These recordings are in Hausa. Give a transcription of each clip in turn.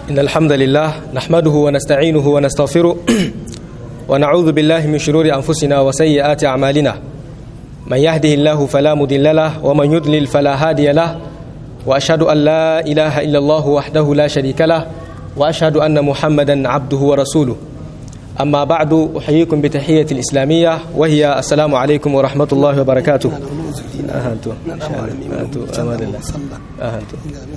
إن الحمد لله نحمده ونستعينه ونستغفره ونعوذ بالله من شرور أنفسنا وسيئات أعمالنا من يهده الله فلا مضل له ومن يضلل فلا هادي له وأشهد أن لا إله إلا الله وحده لا شريك له وأشهد أن محمدا عبده ورسوله أما بعد أحييكم بتحية الإسلامية وهي السلام عليكم ورحمة الله وبركاته أهنتو أهنتو أمان الله أهنتو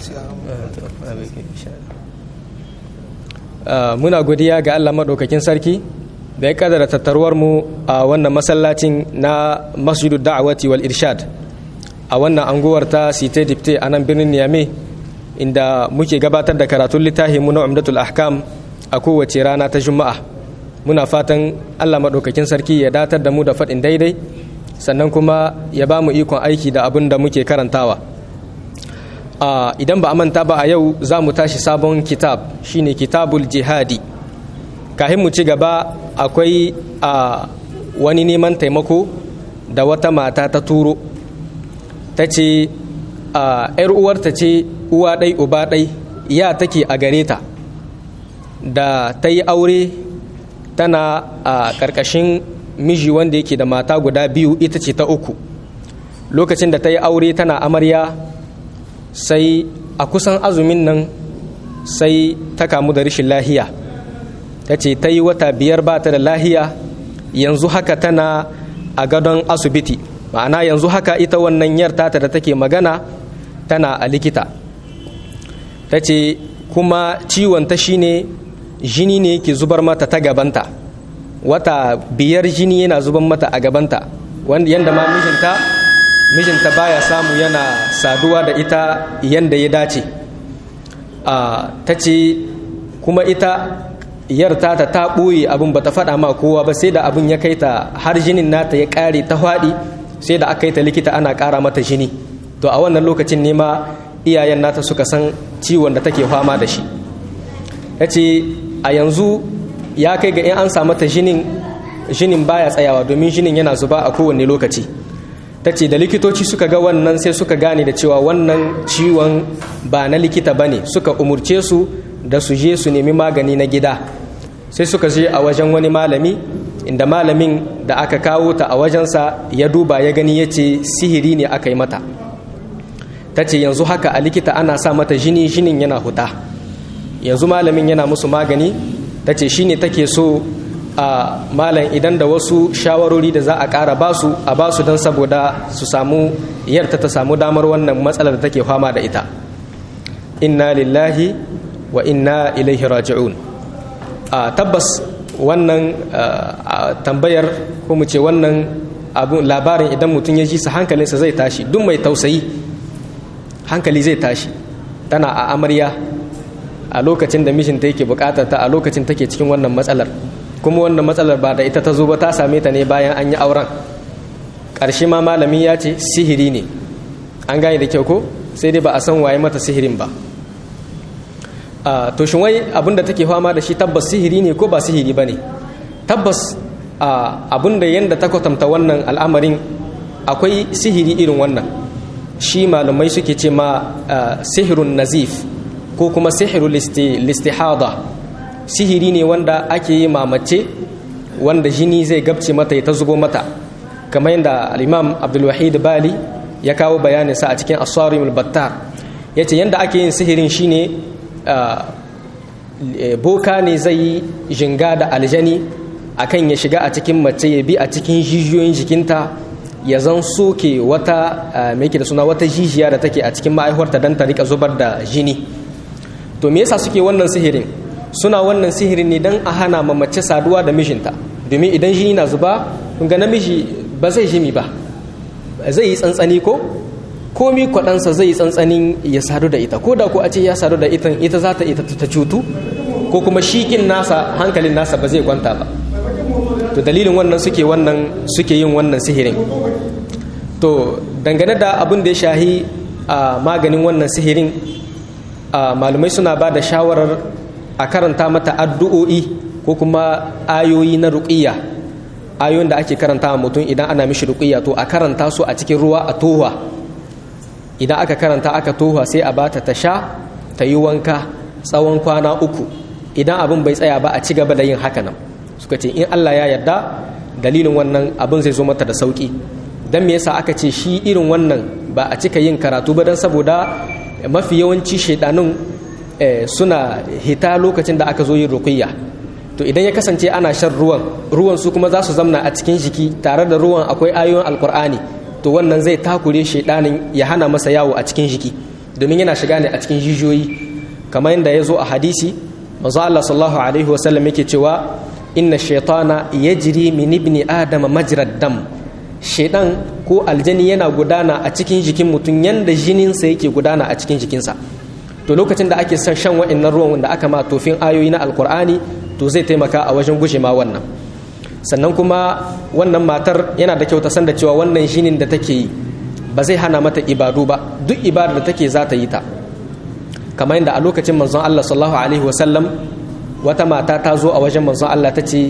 muna godiya ga Allah maɗaukakin sarki da ya kadara tattaruwar mu a wannan masallacin na masjidu da'awati wal irshad a wannan anguwar ta site dipte a nan birnin niyame inda muke gabatar da karatun littafi mu na umdatul ahkam a kowace rana ta juma'a muna fatan Allah maɗaukakin sarki ya datar da mu da faɗin daidai sannan kuma ya ba mu ikon aiki da abin da muke karantawa idan ba a manta ba a yau za mu tashi sabon kitab shine kitabul jihadi kahin mu ci gaba akwai a wani neman taimako da wata mata ta turo ta ce yar uwarta ce uwa ɗai uba ɗai ya take a gare ta da ta yi aure tana a ƙarƙashin miji wanda yake da mata guda biyu ita ce ta uku lokacin da ta yi aure tana amarya sai a kusan azumin nan sai ta kamu da rashin lahiya ta ce ta yi wata biyar ba ta da lahiya yanzu haka tana a gadon asibiti ma'ana yanzu haka ita wannan yar tata da take magana tana a likita ta ce kuma ciwon ta shine jini ne ke zubar mata ta gabanta wata biyar jini yana zubar mata a gabanta yadda ma mijinta mijinta baya samu yana saduwa da ita yadda ya dace ta ce kuma ita yarta ta ta ɓoye abin ba ta faɗa ma kowa ba sai da abin ya kai ta har jinin nata ya ƙare ta faɗi sai da aka yi ta likita ana ƙara mata jini to a wannan lokacin ne ma iyayen nata suka san ciwon da take fama da shi ta ce a yanzu ya kai ga in an samu ta jinin jinin baya tsayawa domin jinin yana zuba a kowane lokaci ta ce da likitoci suka ga wannan sai suka gane da cewa wannan ciwon ba na likita ba ne suka umurce su da su je su nemi magani na gida sai suka je a wajen wani malami inda malamin da aka kawo ta a wajensa ya duba ya gani ya ce sihiri ne aka yi mata ta ce yanzu haka a likita ana sa mata jini jinin yana huta yanzu malamin yana musu magani ta ce shi ne take so a malam idan da wasu shawarori da za a ƙara basu a basu don saboda su samu yarta ta samu damar wannan matsalar da take fama da ita inna lillahi wa inna ilaihi raji'un a tabbas wannan tambayar ko mu ce wannan abun labarin idan mutum ya ji sa hankalinsa zai tashi duk mai tausayi hankali zai tashi tana a amarya a lokacin da mishinta yake bukatar ta a lokacin take cikin wannan matsalar kuma wannan matsalar ba da ita ta zo ba ta same ta ne bayan an yi auren ƙarshe ma malamin ya ce sihiri ne an gane da kyau ko sai dai ba a san waye mata sihirin ba to shin wai abinda take fama da shi tabbas sihiri ne ko ba sihiri ba ne tabbas abinda yadda ta kwatanta wannan al'amarin akwai sihiri irin wannan shi malamai suke ce ma sihirun nazif ko kuma sihirul listihada sihiri ne wanda ake yi mamace wanda jini zai gabce mata ya ta zubo mata kamar yadda al-imam abdulwahid bali ya kawo bayaninsa a cikin asarimul battar ya ce yadda ake yin sihirin shine boka ne zai yi jinga da aljani akan ya shiga a cikin mace ya bi a cikin jijiyoyin jikinta ya zan soke wata mai da suna wata jijiya da take a cikin ma'aihuwarta don ta rika zubar da jini to me yasa suke wannan sihirin suna wannan sihirin ne don a hana ma mace saduwa da mijinta domin idan jini na zuba ga namiji ba zai jimi ba zai yi tsantsani ko komi kwaɗansa zai yi tsantsanin ya sadu da ita ko da ko a ce ya sadu da ita ita za ta ita ta cutu ko kuma shikin nasa hankalin nasa ba zai kwanta ba to dalilin wannan suke wannan suke yin wannan sihirin to dangane da abin da ya shahi a maganin wannan sihirin malumai suna ba da shawarar a karanta mata addu'o'i ko kuma ayoyi na ruƙiyya ayoyin da ake karanta mutum idan ana mishi ruƙiyya to a karanta su a cikin ruwa a tohuwa idan aka karanta aka tohuwa sai a bata ta sha ta yi wanka tsawon kwana uku idan abin bai tsaya ba a ci gaba da yin haka nan suka ce in Allah ya yarda dalilin wannan abin zai zo mata da sauki dan me yasa aka ce shi irin wannan ba a cika yin karatu ba dan saboda mafi yawanci shaidanun suna hita lokacin da aka zo yin ruqiyya to idan ya kasance ana shan ruwan ruwan su kuma za su zamna a cikin jiki tare da ruwan akwai ayoyin alkur'ani to wannan zai takure shaidanin ya hana masa yawo a cikin jiki domin yana shiga ne a cikin jijiyoyi kamar yadda ya zo a hadisi manzo Allah sallallahu alaihi wasallam yake cewa inna shaitana yajri min ibni adam majrad dam shaidan ko aljani yana gudana a cikin jikin mutum yanda jininsa yake gudana a cikin jikinsa to lokacin da ake son shan wa'annan ruwan wanda aka ma tofin ayoyi na alkur'ani to zai taimaka a wajen guje ma wannan sannan kuma wannan matar yana da kyau ta san da cewa wannan jinin da take yi ba zai hana mata ibadu ba duk ibadar da take za ta yi ta kamar yadda a lokacin manzon Allah sallallahu alaihi wasallam wata mata ta zo a wajen manzon Allah ta ce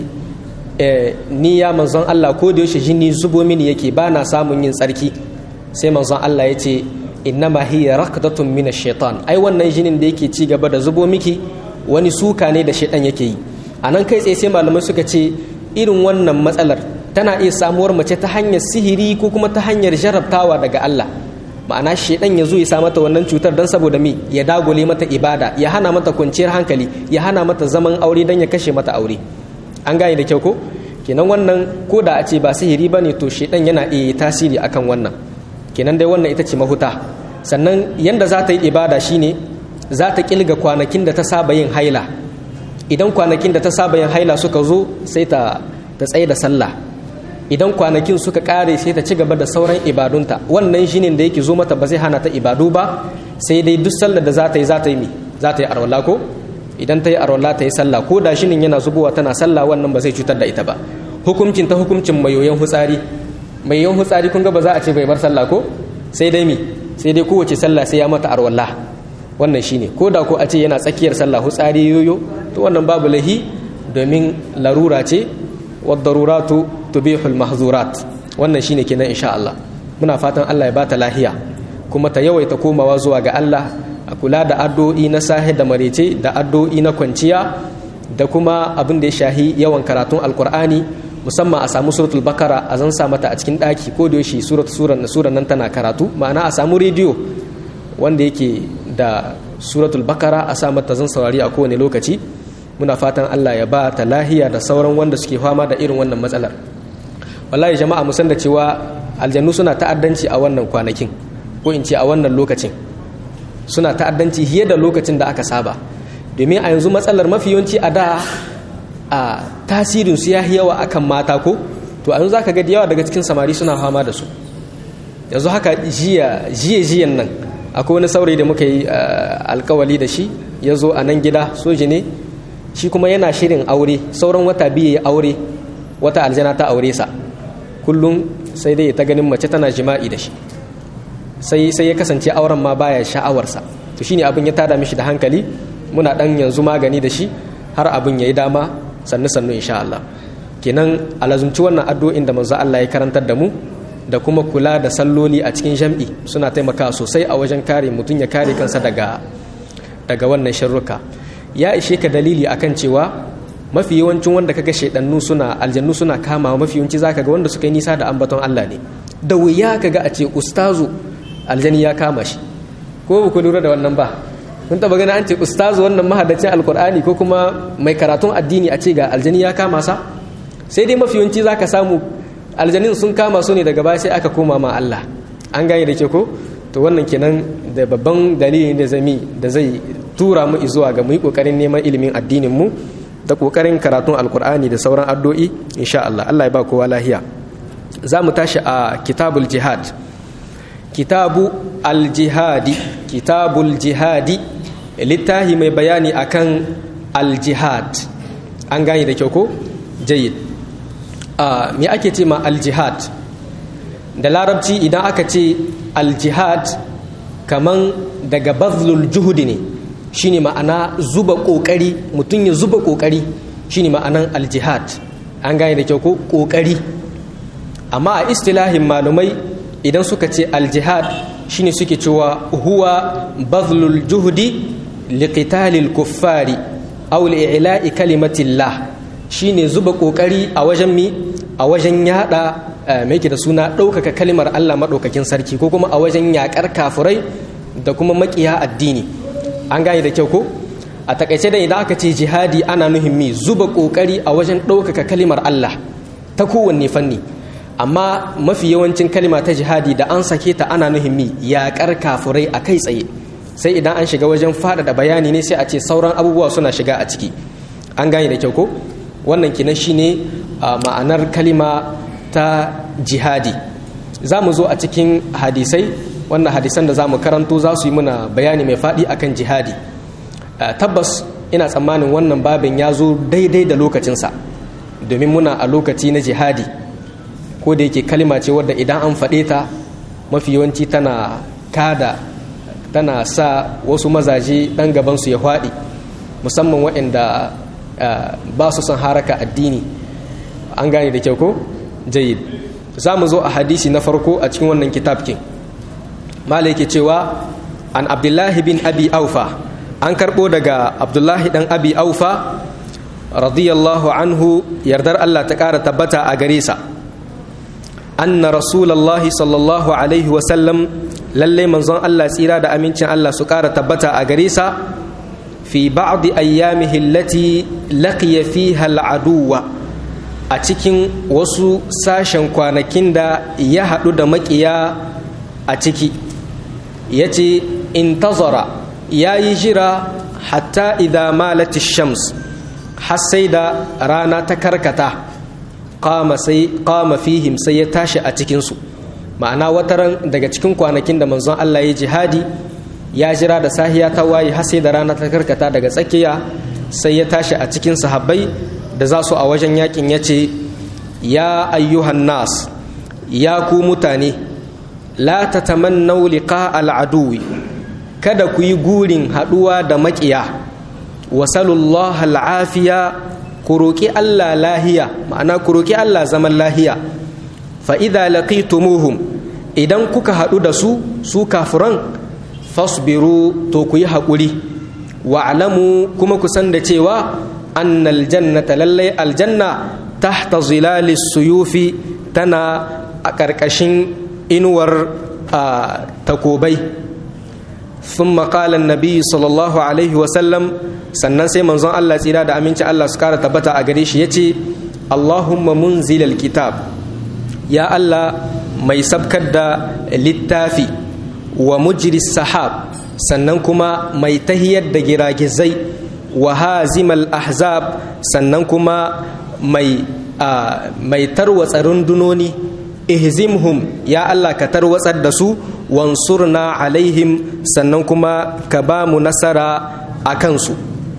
ni ya manzon Allah ko da yaushe jini zubo mini yake ba na samun yin tsarki sai manzon Allah ya ce innama hiya raqdatun min ash-shaytan ai wannan jinin da yake ci gaba da zubo miki wani suka ne da shaitan yake yi anan kai tsaye sai malamai suka ce irin wannan matsalar tana iya samuwar mace ta hanyar sihiri ko kuma ta hanyar jarabtawa daga Allah ma'ana shaidan ya zo ya sa mata wannan cutar don saboda me ya dagule mata ibada ya hana mata kwanciyar hankali ya hana mata zaman aure don ya kashe mata aure an gane da kyau ko kenan wannan ko da a ce ba sihiri ba ne to shaidan yana iya tasiri akan wannan kenan dai wannan ita ce mahuta sannan yanda za ta yi ibada shine za ta kilga kwanakin da ta saba yin haila idan kwanakin da ta saba yin haila suka zo sai ta tsaye da sallah idan kwanakin suka kare sai ta ci gaba da sauran ibadunta wannan shine da yake zo mata ba zai hana ta ibadu ba sai dai duk sallar da za ta yi za ta yi mi za ta yi arwala ko idan ta yi arwala ta yi sallah ko da shinin yana zubowa tana sallah wannan ba zai cutar da ita ba hukuncin ta hukuncin mai yoyon hutsari mai yoyon hutsari kun ga ba za a ce bai bar sallah ko sai dai mi sai dai kowace sallah sai ya mata arwala wannan shine ko da ko a ce yana tsakiyar sallah hutsari yoyo to wannan babu lahi domin larura ce wadaruratu tubihul mahzurat wannan shine kenan insha Allah muna fatan Allah ya bata lahiya kuma ta yawaita komawa zuwa ga Allah a kula da addu'o'i na sahe da marece da addu'o'i na kwanciya da kuma abin da ya shahi yawan karatun alkur'ani musamman a samu suratul bakara a zan sa mata a cikin daki ko da yaushe surat suran suran nan tana karatu ma'ana a samu rediyo wanda yake da suratul bakara a sa mata zan saurari a kowane lokaci muna fatan Allah ya ba ta lahiya da sauran wanda suke fama da irin wannan matsalar wallahi jama'a mu san da cewa aljannu suna ta'addanci a wannan kwanakin ko in ce a wannan lokacin suna ta'addanci fiye da lokacin da aka saba domin a yanzu matsalar mafi yawanci a da a tasirin su ya yawa akan mata ko to a yanzu zaka ga da yawa daga cikin samari suna fama da su yanzu haka jiya jiya jiyan nan akwai wani saurayi da muka yi alkawali da shi ya zo a nan gida soji ne shi kuma yana shirin aure sauran wata biyu ya aure wata aljana ta aure sa kullum sai dai ta ganin mace tana jima'i da shi sai sai ya kasance auren ma baya sha'awarsa to shine abin ya tada mishi da hankali muna dan yanzu magani da shi har abin yayi dama sannu sannu insha Allah kenan alazumci wannan addu'o'in da manzo Allah ya karantar da mu da kuma kula da salloli a cikin jam'i suna taimakawa sosai a wajen kare mutum ya kare kansa daga daga wannan sharruka ya ishe ka dalili akan cewa mafi yawancin wanda kaga shaidannu suna aljannu suna kama mafi yawanci zaka ga wanda suka yi nisa da ambaton Allah ne da wuya kaga a ce ustazu aljani ya kama shi ko ba ku lura da wannan ba kun taba gani an ce ustazu wannan mahaddacin alkur'ani ko kuma mai karatun addini a ce ga aljani ya kama sa sai dai mafi yawanci zaka samu aljanin sun kama su ne daga baya sai aka koma ma Allah an gane da ke ko to wannan kenan da babban dalili da zami da zai tura mu zuwa ga mu yi kokarin neman ilimin addinin mu da kokarin karatun alkur'ani da sauran addu'o'i insha Allah Allah ya ba kowa lahiya za mu tashi a kitabul jihad kitabu aljihadi kitabul jihadi littahi mai bayani akan aljihad an gane da kyau ko jayyid a me ake ce ma aljihad da larabci idan aka ce aljihad kaman daga bazlul juhudi ne shine ma'ana zuba kokari mutum ya zuba kokari shine ma'anan aljihad an gane da kyau ko kokari amma a istilahin malumai idan suka ce aljihad shine suke cewa huwa bazlul juhdi liqitalil kuffari aw li'ila'i kalimatillah shine zuba kokari a wajen mi a wajen yada mai da suna ɗaukaka kalimar Allah maɗaukakin sarki ko kuma a wajen yaƙar kafurai da kuma maƙiya addini an gane da kyau ko a takaice da idan aka ce jihadi ana nuhin mi zuba kokari a wajen ɗaukaka kalimar Allah ta kowanne fanni amma mafi yawancin kalima ta jihadi da an sake ta ana nuhin mi yaƙar kafurai a kai tsaye sai idan an shiga wajen faɗaɗa bayani ne sai a ce sauran abubuwa suna shiga a ciki an gane da kyau ko wannan kinan shine ma'anar kalima ta jihadi za mu zo a cikin hadisai wannan hadisan da za mu karanto za su yi muna bayani mai faɗi akan jihadi tabbas ina tsammanin wannan babin ya zo daidai da lokacinsa domin muna a lokaci na jihadi ko da yake kalima ce wadda idan an faɗe ta mafi yawanci tana kada tana sa wasu mazaje ɗan gabansu ya faɗi musamman waɗanda ba su son haraka addini an gane da kyau ko jayid za mu zo a hadisi na farko a cikin wannan kitabkin mala yake cewa an abdullahi bin abi aufa an karɓo daga abdullahi ɗan abi aufa radiyallahu anhu yardar allah ta ƙara tabbata a gare sa anna rasulallahi sallallahu alaihi wasallam lalle manzon allah tsira da amincin allah su ƙara tabbata a gare sa fi ba'di ayyamihi allati laqiya fiha al'aduwa a cikin wasu sashen kwanakin da ya haɗu da maƙiya a ciki ya ce intazara ya yi jira hatta idha malati shams har sai da rana ta karkata kama fihim sai ya tashi a cikinsu ma'ana wataran daga cikin kwanakin da manzon Allah ya jihadi ya jira da sahiya ta waye har sai da rana ta karkata daga tsakiya sai ya tashi a cikin sahabbai da za su a wajen yakin ya ce ya ayyuhan nas ya ku mutane la ta tamannau liqa al'aduwi kada ku yi gurin haɗuwa da maƙiya wasalullah al'afiya ku roƙi Allah lahiya ma'ana ku roƙi Allah zaman lahiya fa idza laqitumuhum idan kuka haɗu da su su kafiran fasbiru to ku yi haƙuri wa'lamu kuma ku san da cewa annal jannata lallai aljanna tahta zilalis suyufi tana a ƙarƙashin inuwar takobai sun maƙalan nabi sallallahu alaihi wasallam sannan sai manzon Allah tsira da aminci Allah su kara tabbata a gare shi ya ce Allahumma munzilal kitab ya Allah mai sabkar da littafi wa mujri sahab sannan kuma mai tahiyar da giragizai wa hazimal ahzab sannan kuma mai mai tarwatsa rundunoni ihzimhum ya Allah ka tarwatsar da su wansurna alaihim sannan kuma ka ba mu nasara a kansu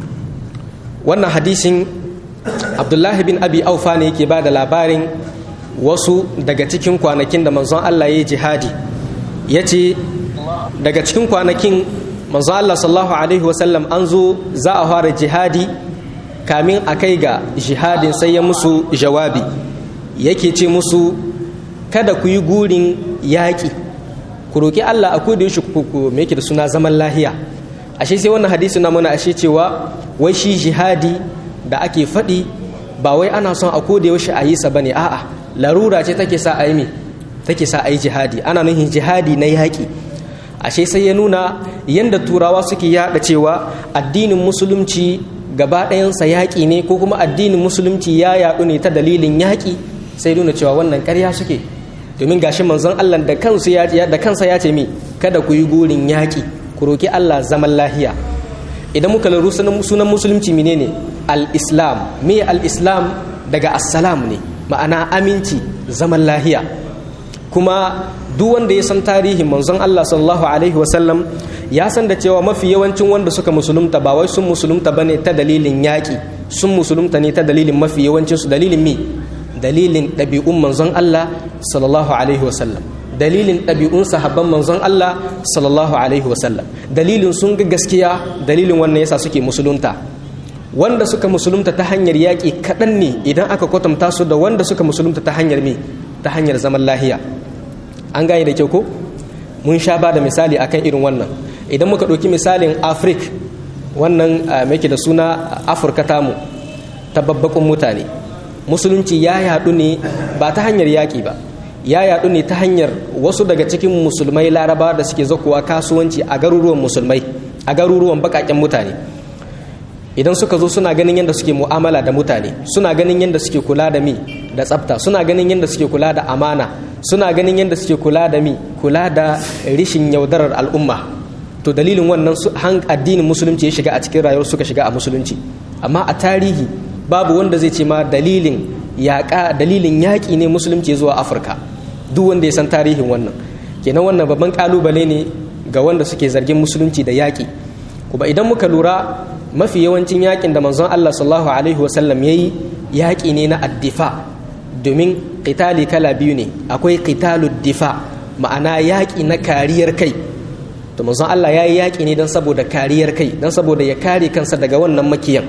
wannan hadisin abdullahi bin abi aufa ne yake ba da labarin wasu daga cikin kwanakin da manzon Allah ya yi jihadi ya ce daga cikin kwanakin manzon Allah sallallahu alaihi wasallam an zo za a fara jihadi kamin a kai ga jihadin sai ya musu jawabi yake ce musu kada ku yi gurin yaƙi ku roƙi Allah a koda yaushe ku me yake da suna zaman lahiya ashe sai wannan hadisi na mana ashe cewa wai shi jihadi da ake faɗi ba wai ana son a koda yaushe a yi sa bane a'a larura ce take sa a yi me take sa a yi jihadi ana nufin jihadi na yaƙi ashe sai ya nuna yanda turawa suke yaɗa cewa addinin musulunci gaba ɗayansa yaƙi ne ko kuma addinin musulunci ya yaɗu ne ta dalilin yaƙi sai nuna cewa wannan ƙarya suke domin gashi manzon Allah da kansu ya da kansa ya ce mi kada ku yi gurin yaƙi ku roki Allah zaman lahiya idan muka laru sunan musulunci menene al-islam me al-islam daga assalam ne ma'ana aminci zaman lahiya kuma duk wanda ya san tarihin manzon Allah sallallahu alaihi wasallam ya san da cewa mafi yawancin wanda suka musulunta ba wai sun musulunta bane ta dalilin yaƙi sun musulunta ne ta dalilin mafi yawancin su dalilin mi dalilin ɗabi'un manzon Allah sallallahu alaihi wasallam dalilin ɗabi'un sahabban manzon Allah sallallahu alaihi wasallam dalilin sun ga gaskiya dalilin wannan yasa suke musulunta wanda suka musulunta ta hanyar yaƙi kaɗan ne idan aka kwatanta su da wanda suka musulunta ta hanyar me ta hanyar zaman lahiya an gane da kyau ko mun sha ba da misali akan irin wannan idan muka ɗauki misalin afrik wannan mai da suna afirka tamu ta babbakun mutane musulunci ya yaɗu ne ba ta hanyar yaƙi ba ya yaɗu ne ta hanyar wasu daga cikin musulmai laraba da suke zakuwa kasuwanci a garuruwan musulmai a garuruwan baƙaƙen mutane idan suka zo suna ganin yadda suke mu'amala da mutane suna ganin yadda suke kula da mi da tsafta suna ganin yadda suke kula da amana suna ganin yadda suke kula da mi kula da rishin yaudarar al'umma to dalilin wannan addinin musulunci ya shiga a cikin rayuwar suka shiga a musulunci amma a tarihi babu wanda zai ce ma dalilin yaƙa dalilin yaƙi ne musulunci zuwa afirka duk wanda ya san tarihin wannan kenan wannan babban ƙalubale ne ga wanda suke zargin musulunci da yaƙi kuma idan muka lura mafi yawancin yaƙin da manzon allah sallallahu alaihi wasallam ya yi yaƙi ne na addifa domin ƙitali kala biyu ne akwai ƙitalu difa ma'ana yaƙi na kariyar kai to manzon allah ya yi yaƙi ne don saboda kariyar kai don saboda ya kare kansa daga wannan makiyan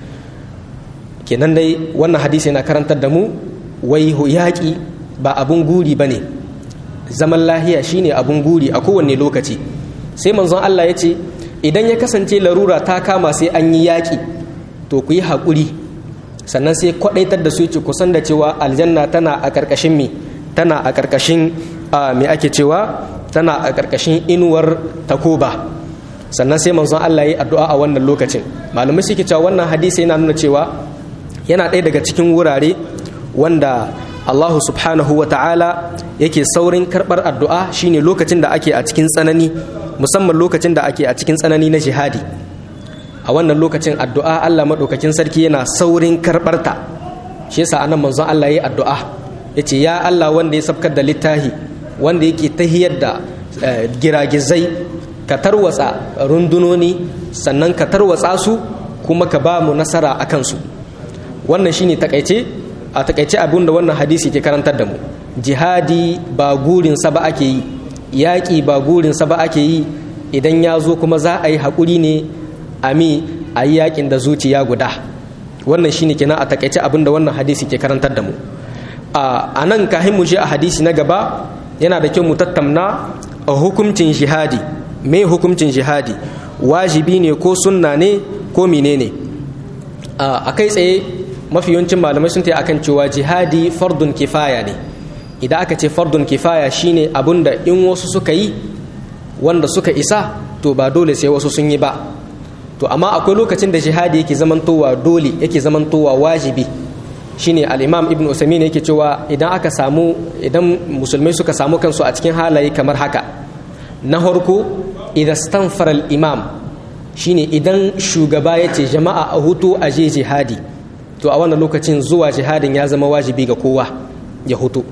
kenan dai wannan hadisi yana karantar da mu wai yaƙi ba abun guri ba ne zaman lahiya shine abun guri a kowanne lokaci sai manzon Allah ya ce idan ya kasance larura ta kama sai an yi yaƙi to ku yi haƙuri sannan sai kwaɗaitar da su ce kusan da cewa aljanna tana a ƙarƙashin mi tana a ƙarƙashin me ake cewa tana a ƙarƙashin inuwar takoba sannan sai manzon Allah ya yi addu'a a wannan lokacin malamai suke cewa wannan hadisi yana nuna cewa yana ɗaya daga cikin wurare wanda Allahu subhanahu wa ta'ala yake saurin karɓar addu'a shine lokacin da ake a cikin tsanani musamman lokacin da ake a cikin tsanani na jihadi a wannan lokacin addu'a Allah maɗaukakin sarki yana saurin karɓarta shi yasa anan manzon Allah ya yi addu'a ya ce ya Allah wanda ya sabkar da littahi wanda yake tahiyar da giragizai ka tarwatsa rundunoni sannan ka tarwatsa su kuma ka ba mu nasara a kansu wannan shine takaice a takaice abin da wannan hadisi ke karantar da mu jihadi ba gurin sa ba ake yi yaƙi ba gurin sa ba ake yi idan ya zo kuma za a yi haƙuri ne a mi a yi yaƙin da zuciya guda wannan shine kenan a takaice abin da wannan hadisi ke karantar da mu a nan kahin mu je a hadisi na gaba yana da kyau mu tattauna a hukuncin jihadi me hukuncin jihadi wajibi ne ko sunna ne ko menene a kai tsaye mafi yawancin malamai sun ta akan cewa jihadi fardun kifaya ne idan aka ce fardun kifaya shine abun da in wasu suka yi wanda suka isa to ba dole sai wasu sun yi ba to amma akwai lokacin da jihadi yake zamantowa dole yake zamantowa wajibi shine al-imam ibn usaimin yake cewa idan aka samu idan musulmai suka samu kansu a cikin halaye kamar haka na farko idan stanfara al-imam shine idan shugaba ya ce jama'a a hutu a je jihadi to a wannan lokacin zuwa jihadin ya zama wajibi ga kowa ya hutu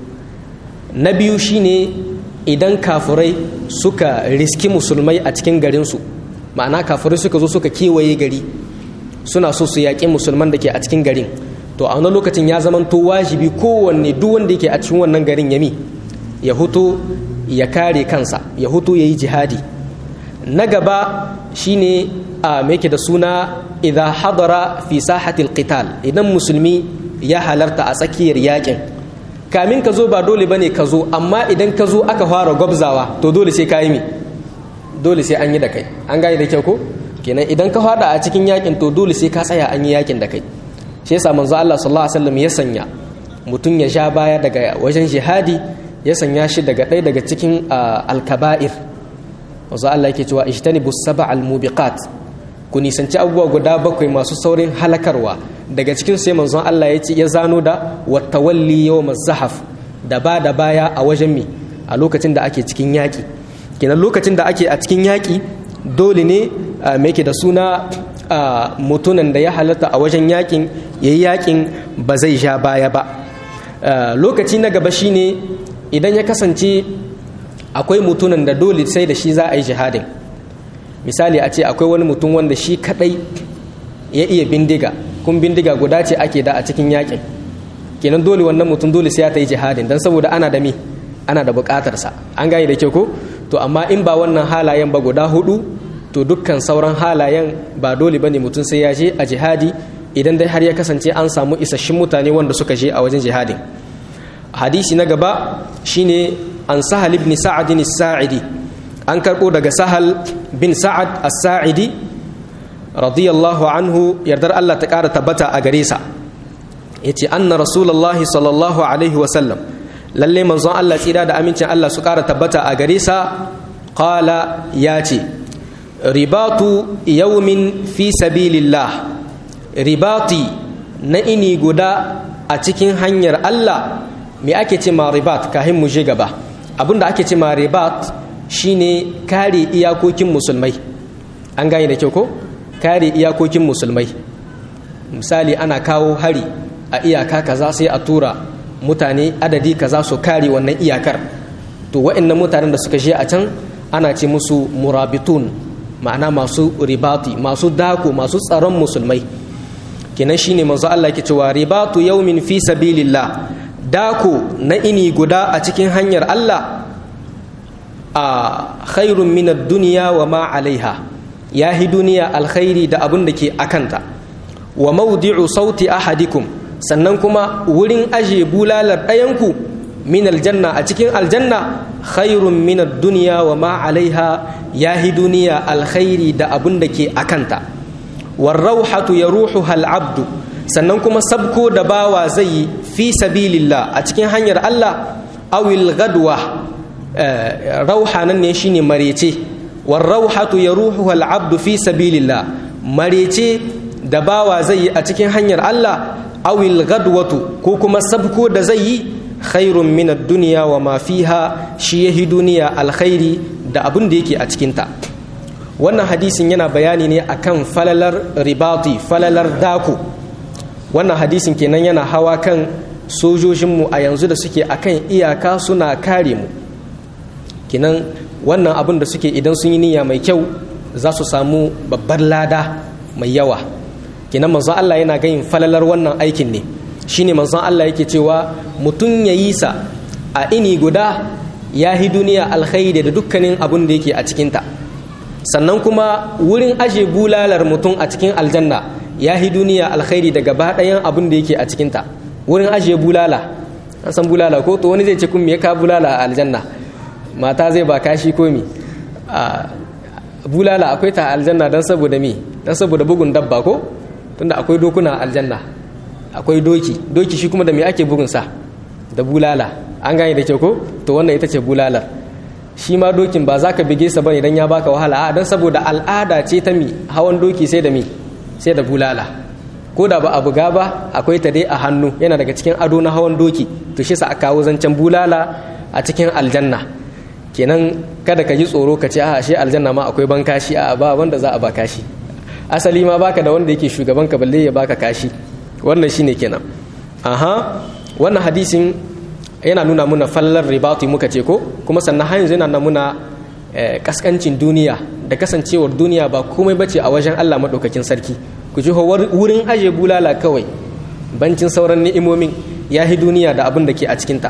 na biyu shine idan kafurai suka riski musulmai a cikin garinsu ma'ana kafurai suka zo suka kewaye gari suna so su yaƙi musulman da ke a cikin garin to a wannan lokacin ya zama to wajibi kowanne duk wanda yake a cikin wannan garin yami ya hutu ya kare kansa ya hutu ya yi jihadi na gaba shine a mai da suna idan hadara fi sahatil qital idan musulmi ya halarta a tsakiyar yakin kamin ka zo ba dole bane ka zo amma idan ka zo aka fara gwabzawa to dole sai ka yi mi dole sai an yi da kai an gane da kyau ko kenan idan ka fada a cikin yakin to dole sai ka tsaya an yi yakin da kai shi yasa manzo Allah sallallahu alaihi wasallam ya sanya mutum ya sha baya daga wajen jihadi ya sanya shi daga ɗaya daga cikin alkaba'ir wanzu Allah yake cewa ijtanibu sab'al mubiqat ku nisanci abubuwa guda bakwai masu saurin halakarwa daga cikin sai manzon Allah ya ce ya zano da watawalli yawm zahaf da ba da baya a wajen mi a lokacin da ake cikin yaki kenan lokacin da ake a cikin yaki dole ne me yake da suna mutunan da ya halatta a wajen yakin yayi yakin ba zai sha baya ba lokaci na gaba shine idan ya kasance akwai mutunan da dole sai da shi za a yi jihadin misali a ce akwai wani mutum wanda shi kadai ya iya bindiga kun bindiga guda ce ake da a cikin yakin kenan dole wannan mutum dole sai ya ta yi jihadin don saboda ana da me ana da bukatarsa an gane da ke ko to amma in ba wannan halayen ba guda hudu to dukkan sauran halayen ba dole bane mutum sai ya je a jihadi idan dai har ya kasance an samu isasshin mutane wanda suka je a wajen jihadin hadisi na gaba shine an sahal ibn sa'ad as-sa'idi an karbo daga sahal bin sa'ad as-sa'idi radiyallahu anhu yardar Allah ta ƙara tabbata a gare sa yace anna rasulullahi sallallahu alaihi wa sallam lalle manzon Allah tsira da amincin Allah su ƙara tabbata a gare sa qala yace ribatu yawmin fi sabilillah ribati na ini guda a cikin hanyar Allah me ake ce ma ribat kahin mu je gaba abinda ake ce ma ribat shine kare iyakokin musulmai an gane da kyau ko kare iyakokin musulmai misali ana kawo hari a iyaka kaza sai a tura mutane adadi kaza su kare wannan iyakar to wa'annan mutanen da suka je a can ana ce musu murabitun ma'ana masu ribati masu dako masu tsaron musulmai kenan shine manzo Allah yake cewa ribatu yawmin fi sabilillah dako na ini guda a cikin hanyar Allah a khairun min ad-dunya wa ma alaiha yahi duniya alkhairi da abin da ke akanta wa mawdi'u sauti ahadikum sannan kuma wurin aje bulalar ɗayanku min aljanna a cikin aljanna khairun min ad-dunya wa ma alaiha yahi duniya alkhairi da abin da ke akanta warrauhatu yaruhuha al-abdu sannan kuma sabko da bawa zai yi fi sabilillah a cikin hanyar Allah awil gadwa rauha nan ne shine marece warrauhatu yaruhuha al-abdu fi sabilillah marece da bawa zai yi a cikin hanyar Allah awil gadwatu ko kuma sabko da zai yi khairun min ad-dunya wa ma fiha shi yahi duniya alkhairi da abin da yake a cikinta wannan hadisin yana bayani ne akan falalar ribati falalar dako wannan hadisin kenan yana hawa kan sojojinmu a yanzu da suke akan iyaka suna kare mu kenan wannan abin da suke idan sun yi niyya mai kyau za su samu babbar lada mai yawa kenan manzon Allah yana gayin falalar wannan aikin ne shine manzon Allah yake cewa mutum ya yi sa a ini guda ya hi duniya alkhairi da dukkanin abin da yake a cikinta sannan kuma wurin aje bulalar mutum a cikin aljanna ya hi duniya alkhairi da gaba ɗayan abin da yake a cikinta wurin aje bulala an san bulala ko to wani zai ce kun me ka bulala a aljanna mata zai ba kashi ko mi bulala akwai ta aljanna don saboda mi don saboda bugun dabba ko tunda akwai dokuna aljanna akwai doki doki shi kuma da me ake bugun sa da bulala an gane da kyau ko to wannan ita ce bulalar shi ma dokin ba za ka bige sa bane idan ya baka wahala a don saboda al'ada ce ta mi hawan doki sai da mi sai da bulala ko da ba a buga ba akwai ta dai a hannu yana daga cikin ado na hawan doki to shi sa a kawo zancen bulala a cikin aljanna kenan kada ka ji tsoro ka ce a shi aljanna ma akwai ban kashi a ba wanda za a ba kashi asali ma baka da wanda yake shugaban ka balle ya baka kashi wannan shine kenan aha wannan hadisin yana nuna muna fallar ribati muka ce ko kuma sannan har yanzu yana nuna muna kaskancin duniya da kasancewar duniya ba komai bace a wajen Allah madaukakin sarki ku ji wurin aje bulala kawai bancin sauran ni'imomin ya hi duniya da abin da ke a cikinta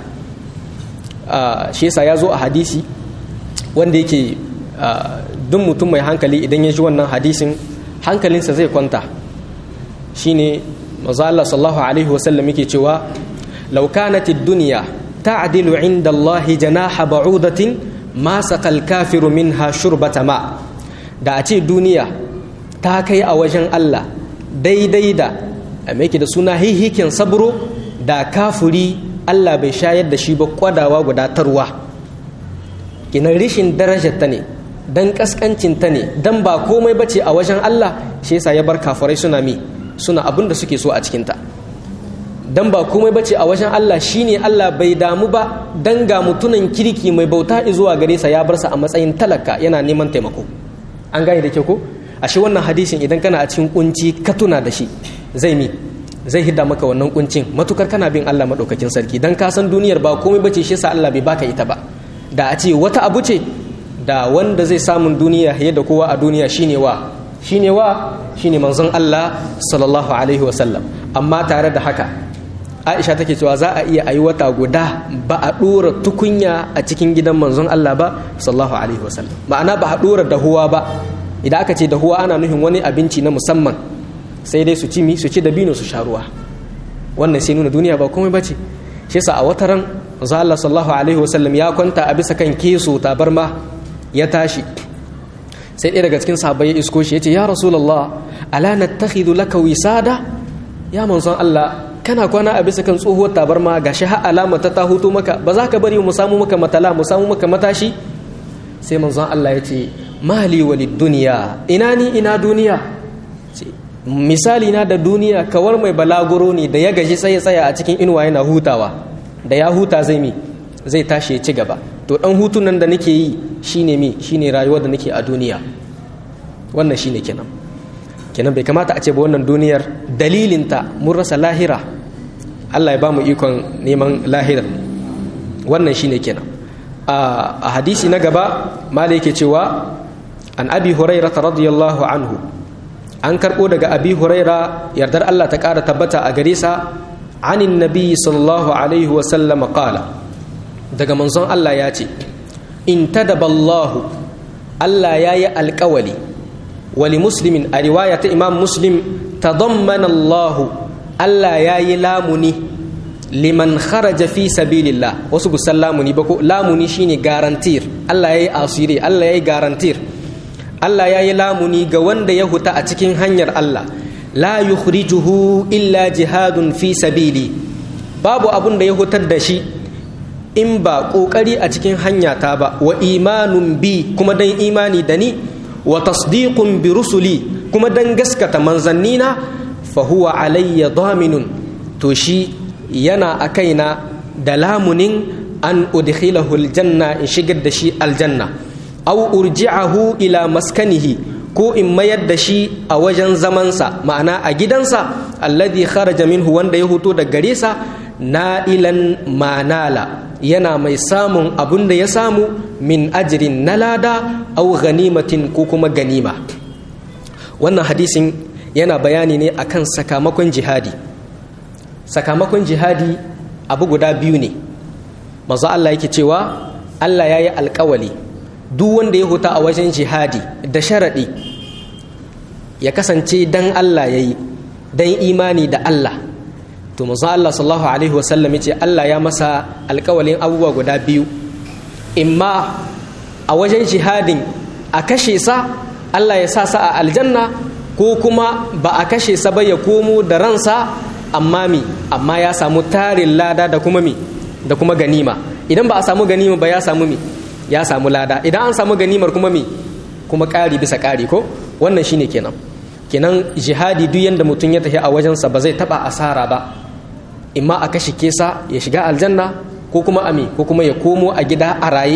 shi yasa ya zo a hadisi wanda yake duk mutum mai hankali idan ya ji wannan hadisin hankalinsa zai kwanta shine maza Allah sallallahu alaihi wasallam yake cewa law kanat ad-dunya ta'dilu 'inda Allah janaha ba'udatin ma saqal kafiru minha shurbata ma da a ce duniya ta kai a wajen Allah daidai da me yake da suna hihikin sabro da kafuri Allah bai shayar da shi ba kwadawa gudatarwa kinan rishin darajar ta ne dan kaskancin ta ne dan ba komai bace a wajen Allah shi yasa ya bar kafirai suna mi suna abin da suke so a cikin ta dan ba komai bace a wajen Allah shine Allah bai damu ba dan ga mutunan kirki mai bauta zuwa gare sa ya bar sa a matsayin talaka yana neman taimako an gane da kyau ko ashe wannan hadisin idan kana a cikin kunci ka tuna da shi zai mi zai hidda maka wannan kuncin matukar kana bin Allah madaukakin sarki dan ka san duniyar ba komai bace shi yasa Allah bai baka ita ba da a ce wata abu ce da wanda zai samun duniya yadda kowa a duniya shine wa shine wa shine manzon Allah sallallahu alaihi wasallam amma tare da haka Aisha take cewa za a iya ayi wata guda ba a dora tukunya a cikin gidan manzon Allah ba sallallahu alaihi wasallam ma'ana ba a dora dahuwa ba idan aka ce dahuwa ana nufin wani abinci na musamman sai dai su ci mi su ci dabino su sha ruwa wannan sai nuna duniya ba komai bace shi yasa a wataran manzo Allah sallallahu alaihi wasallam ya kwanta a bisa kan keso tabarma ya tashi sai ɗaya daga cikin sahabbai ya isko shi ya ce ya rasulullah ala nattakhidhu laka wisada ya manzon Allah kana kwana a bisa kan tsohuwar tabarma gashi har alama ta ta hutu maka ba za ka bari mu samu maka matala mu samu maka matashi sai manzon Allah ya ce mali walid duniya ina ni ina duniya misali na da duniya kawar mai balaguro ne da ya gaji tsaye tsaya a cikin inuwa yana hutawa da ya huta zai mi zai tashi ya ci gaba to dan hutun nan da nake yi shine mi shine rayuwar da nake a duniya wannan shine kenan kenan bai kamata a ce ba wannan duniyar dalilinta mun rasa lahira Allah ya ba mu ikon neman lahirar wannan shine kenan a hadisi na gaba mala yake cewa an abi huraira radiyallahu anhu an karɓo daga abi huraira yardar Allah ta ƙara tabbata a gare sa anin nabi sallallahu alaihi wa sallama qala daga manzon Allah ya ce in tadaballahu Allah ya yi alƙawali wali muslimin a riwaya ta imam muslim tadammana Allah Allah ya yi lamuni liman kharaja fi sabilillah wasu busan lamuni ba ko lamuni shine garantir Allah ya yi asiri Allah ya yi garantir Allah ya yi lamuni ga wanda ya huta a cikin hanyar Allah la yukhrijuhu illa jihadun fi sabili babu abun da ya hutar da shi in ba kokari a cikin hanya ta ba wa imanun bi kuma dan imani da ni wa tasdiqun bi rusuli kuma dan gaskata manzannina fa huwa alayya daminun to shi yana a kaina da lamunin an udkhilahu aljanna in shigar da shi aljanna aw urji'ahu ila maskanihi ko in mayar da shi a wajen zamansa ma'ana a gidansa alladhi kharaja minhu wanda ya hoto da gare sa na'ilan manala yana mai samun abun da ya samu min ajirin na lada au ganimatin ko kuma ganima wannan hadisin yana bayani ne akan sakamakon jihadi sakamakon jihadi abu guda biyu ne mazu Allah yake cewa Allah ya yi alkawali duk wanda ya huta a wajen jihadi da sharaɗi ya kasance dan Allah ya yi dan imani da Allah to mazu Allah sallallahu alaihi wasallam ce Allah ya masa alkawalin abubuwa guda biyu imma a wajen jihadin a kashe sa Allah ya sa sa a aljanna ko kuma ba a kashe sa ba ya komo da ransa amma mi amma ya samu tarin lada da kuma mi da kuma ganima idan ba a samu ganima ba ya samu mi ya samu lada idan an samu ganimar kuma mi kuma ƙari bisa ƙari ko wannan shine kenan kenan jihadi duk yanda mutum ya tafi a wajensa ba zai taba asara ba imma a kashe kesa ya shiga aljanna ko kuma ami ko kuma ya komo a gida a raye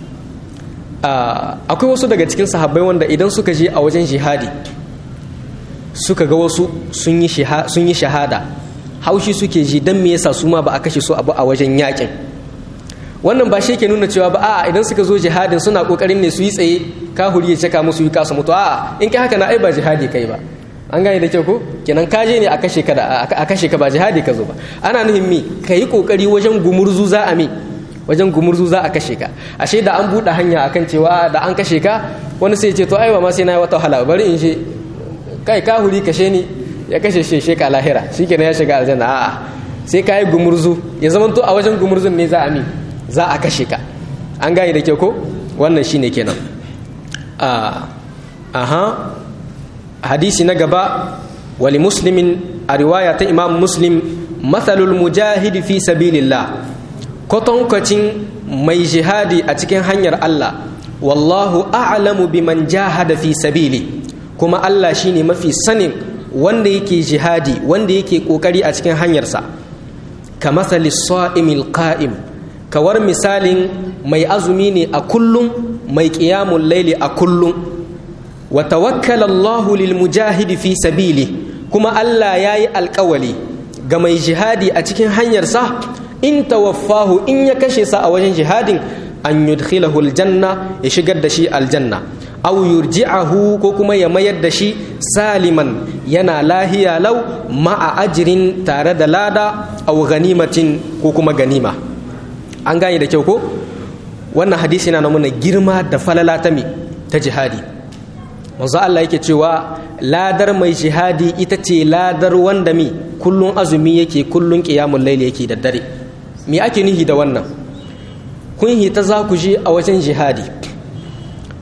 akwai wasu daga cikin sahabbai wanda idan suka je a wajen jihadi suka ga wasu sun yi shahada haushi suke ji don me yasa su ma ba a kashe su abu a wajen yakin wannan ba shi ke nuna cewa ba a idan suka zo jihadin suna kokarin ne su yi tsaye kahuri ya caka musu yi kasu mutu a in kai haka na ai ba jihadi kai ba an gane da kyau ko kenan ka je ne a kashe ka a kashe ka ba jihadi ka zo ba ana nuhin mi ka yi kokari wajen gumurzu za a mi wajen gumurzu za a kashe ka ashe da an buɗe hanya akan cewa da an kashe ka wani sai ce to ai ba ma sai na yi wata wahala bari in je kai kahuri kashe ni ya kashe shi sheka lahira shikenan ya shiga aljanna a'a sai ka yi gumurzu ya zama to a wajen gumurzun ne za a mi za a kashe ka an gane da kyau ko wannan shine kenan aha hadisi na gaba wali muslimin a riwaya ta imam muslim matsalul mujahidi fi sabilillah kwatankwacin mai jihadi a cikin hanyar Allah wallahu a'lamu biman jahada fi sabili kuma Allah shine mafi sanin wanda yake jihadi wanda yake kokari a cikin hanyarsa ka masali sa'imil qa'im kawar misalin mai azumi ne a kullum mai ƙiyamun laili a kullum wa tawakkala Allahu lil mujahidi fi sabili kuma Allah ya yi alkawali ga mai jihadi a cikin hanyarsa in tawaffahu in ya kashe sa a wajen jihadin an yudkhilahu aljanna ya shigar da shi aljanna aw yurji'ahu ko kuma ya mayar da shi saliman yana lahiya lau ma'a ajrin tare da lada aw ganimatin ko kuma ganima an gane da kyau ko wannan hadisi yana nuna girma da falala ta mi ta jihadi manzo Allah yake cewa ladar mai jihadi ita ce ladar wanda mi kullun azumi yake kullun qiyamul layli yake da dare me ake nihi da wannan kun hita za ku je a wajen jihadi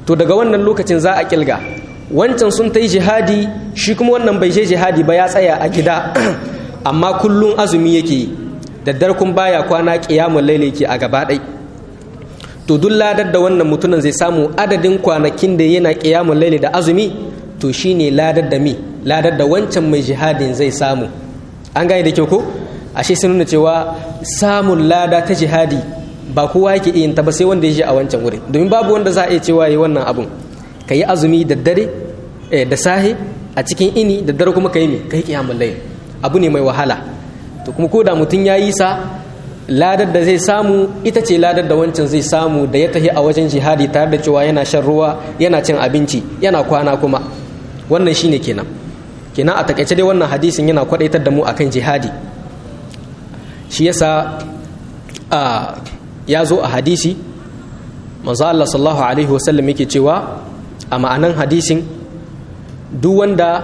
to daga wannan lokacin za a kilga wancan sun ta yi jihadi shi kuma wannan bai je jihadi ba ya tsaya a gida amma kullum azumi yake daddar kun baya kwana kiyamun laili yake a gaba ɗai to duk ladar da wannan mutumin zai samu adadin kwanakin da yana kiyamun laili da azumi to shine ladar da mi ladar da wancan mai jihadin zai samu an gane da kyau ko ashe sun nuna cewa samun lada ta jihadi ba kowa yake iya ta ba sai wanda ya je a wancan wurin domin babu wanda za a iya cewa yi wannan abun ka yi azumi da dare da sahe a cikin ini da dare kuma ka yi ka yi kiyamun laili abu ne mai wahala to kuma ko da mutum ya yi sa ladar da zai samu ita ce ladar da wancan zai samu da ya tafi a wajen jihadi tare da cewa yana shan ruwa yana cin abinci yana kwana kuma wannan shine kenan kenan a takaice dai wannan hadisin yana kwadaitar da mu akan jihadi shi yasa a ya zo a hadisi manzo Allah sallallahu alaihi wasallam yake cewa a ma'anan hadisin duk wanda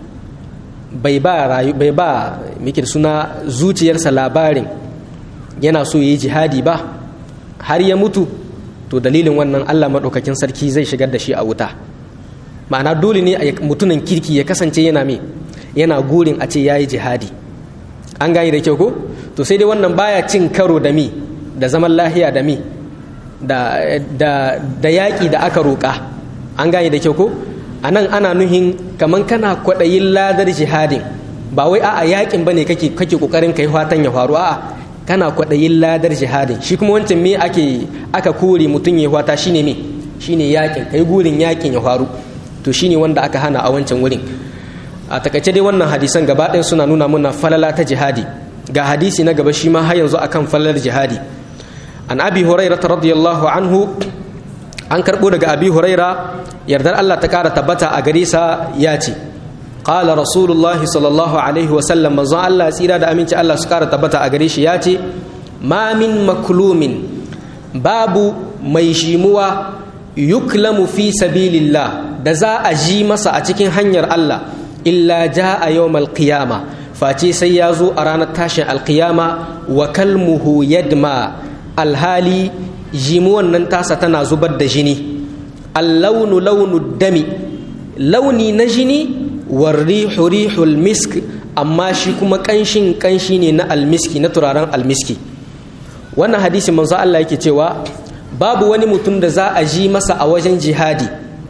bai ba rayu bai ba miki suna zuciyarsa labarin yana so yi jihadi ba har ya mutu to dalilin wannan Allah maɗaukakin sarki zai shigar da shi a wuta ma'ana dole ne a mutumin kirki ya kasance yana me yana gurin a ce ya yi jihadi an gani da kyau ko to sai dai wannan baya cin karo da mi da zaman lahiya da mi da, da, da yaƙi da aka roƙa an gani da kyau ko a nan ana nuhin kamar kana kwaɗayin ladar jihadin ba wai a'a yaƙin ba ne kake ƙoƙarin kai fatan ya faru a'a kana kwaɗayin ladar jihadin shi kuma wancan me ake aka kore mutum ya fata shine me shine yaƙin kai gurin yaƙin ya faru to shine wanda aka hana a wancan wurin a takaice dai wannan hadisan gaba ɗaya suna nuna muna falala ta jihadi ga hadisi na gaba shi ma har yanzu akan falalar jihadi an abi huraira radiyallahu anhu an karɓo daga abi huraira yardar Allah ta ƙara tabbata a gare sa ya ce qala rasulullahi sallallahu alaihi wasallam manzon Allah tsira da aminci Allah su ƙara tabbata a gare shi ya ce ma min maklumin babu mai shimuwa yuklamu fi sabilillah da za a ji masa a cikin hanyar Allah illa ja a yawmal qiyama face sai ya zo a ranar tashin alkiyama wa kalmuhu yadma alhali jimuwan nan tasa tana zubar da jini allaunu launu dami launi na jini warrihu rihul misk amma shi kuma kanshin kanshi ne na almiski na turaren almiski wannan hadisi manzo Allah yake cewa babu wani mutum da za a ji masa a wajen jihadi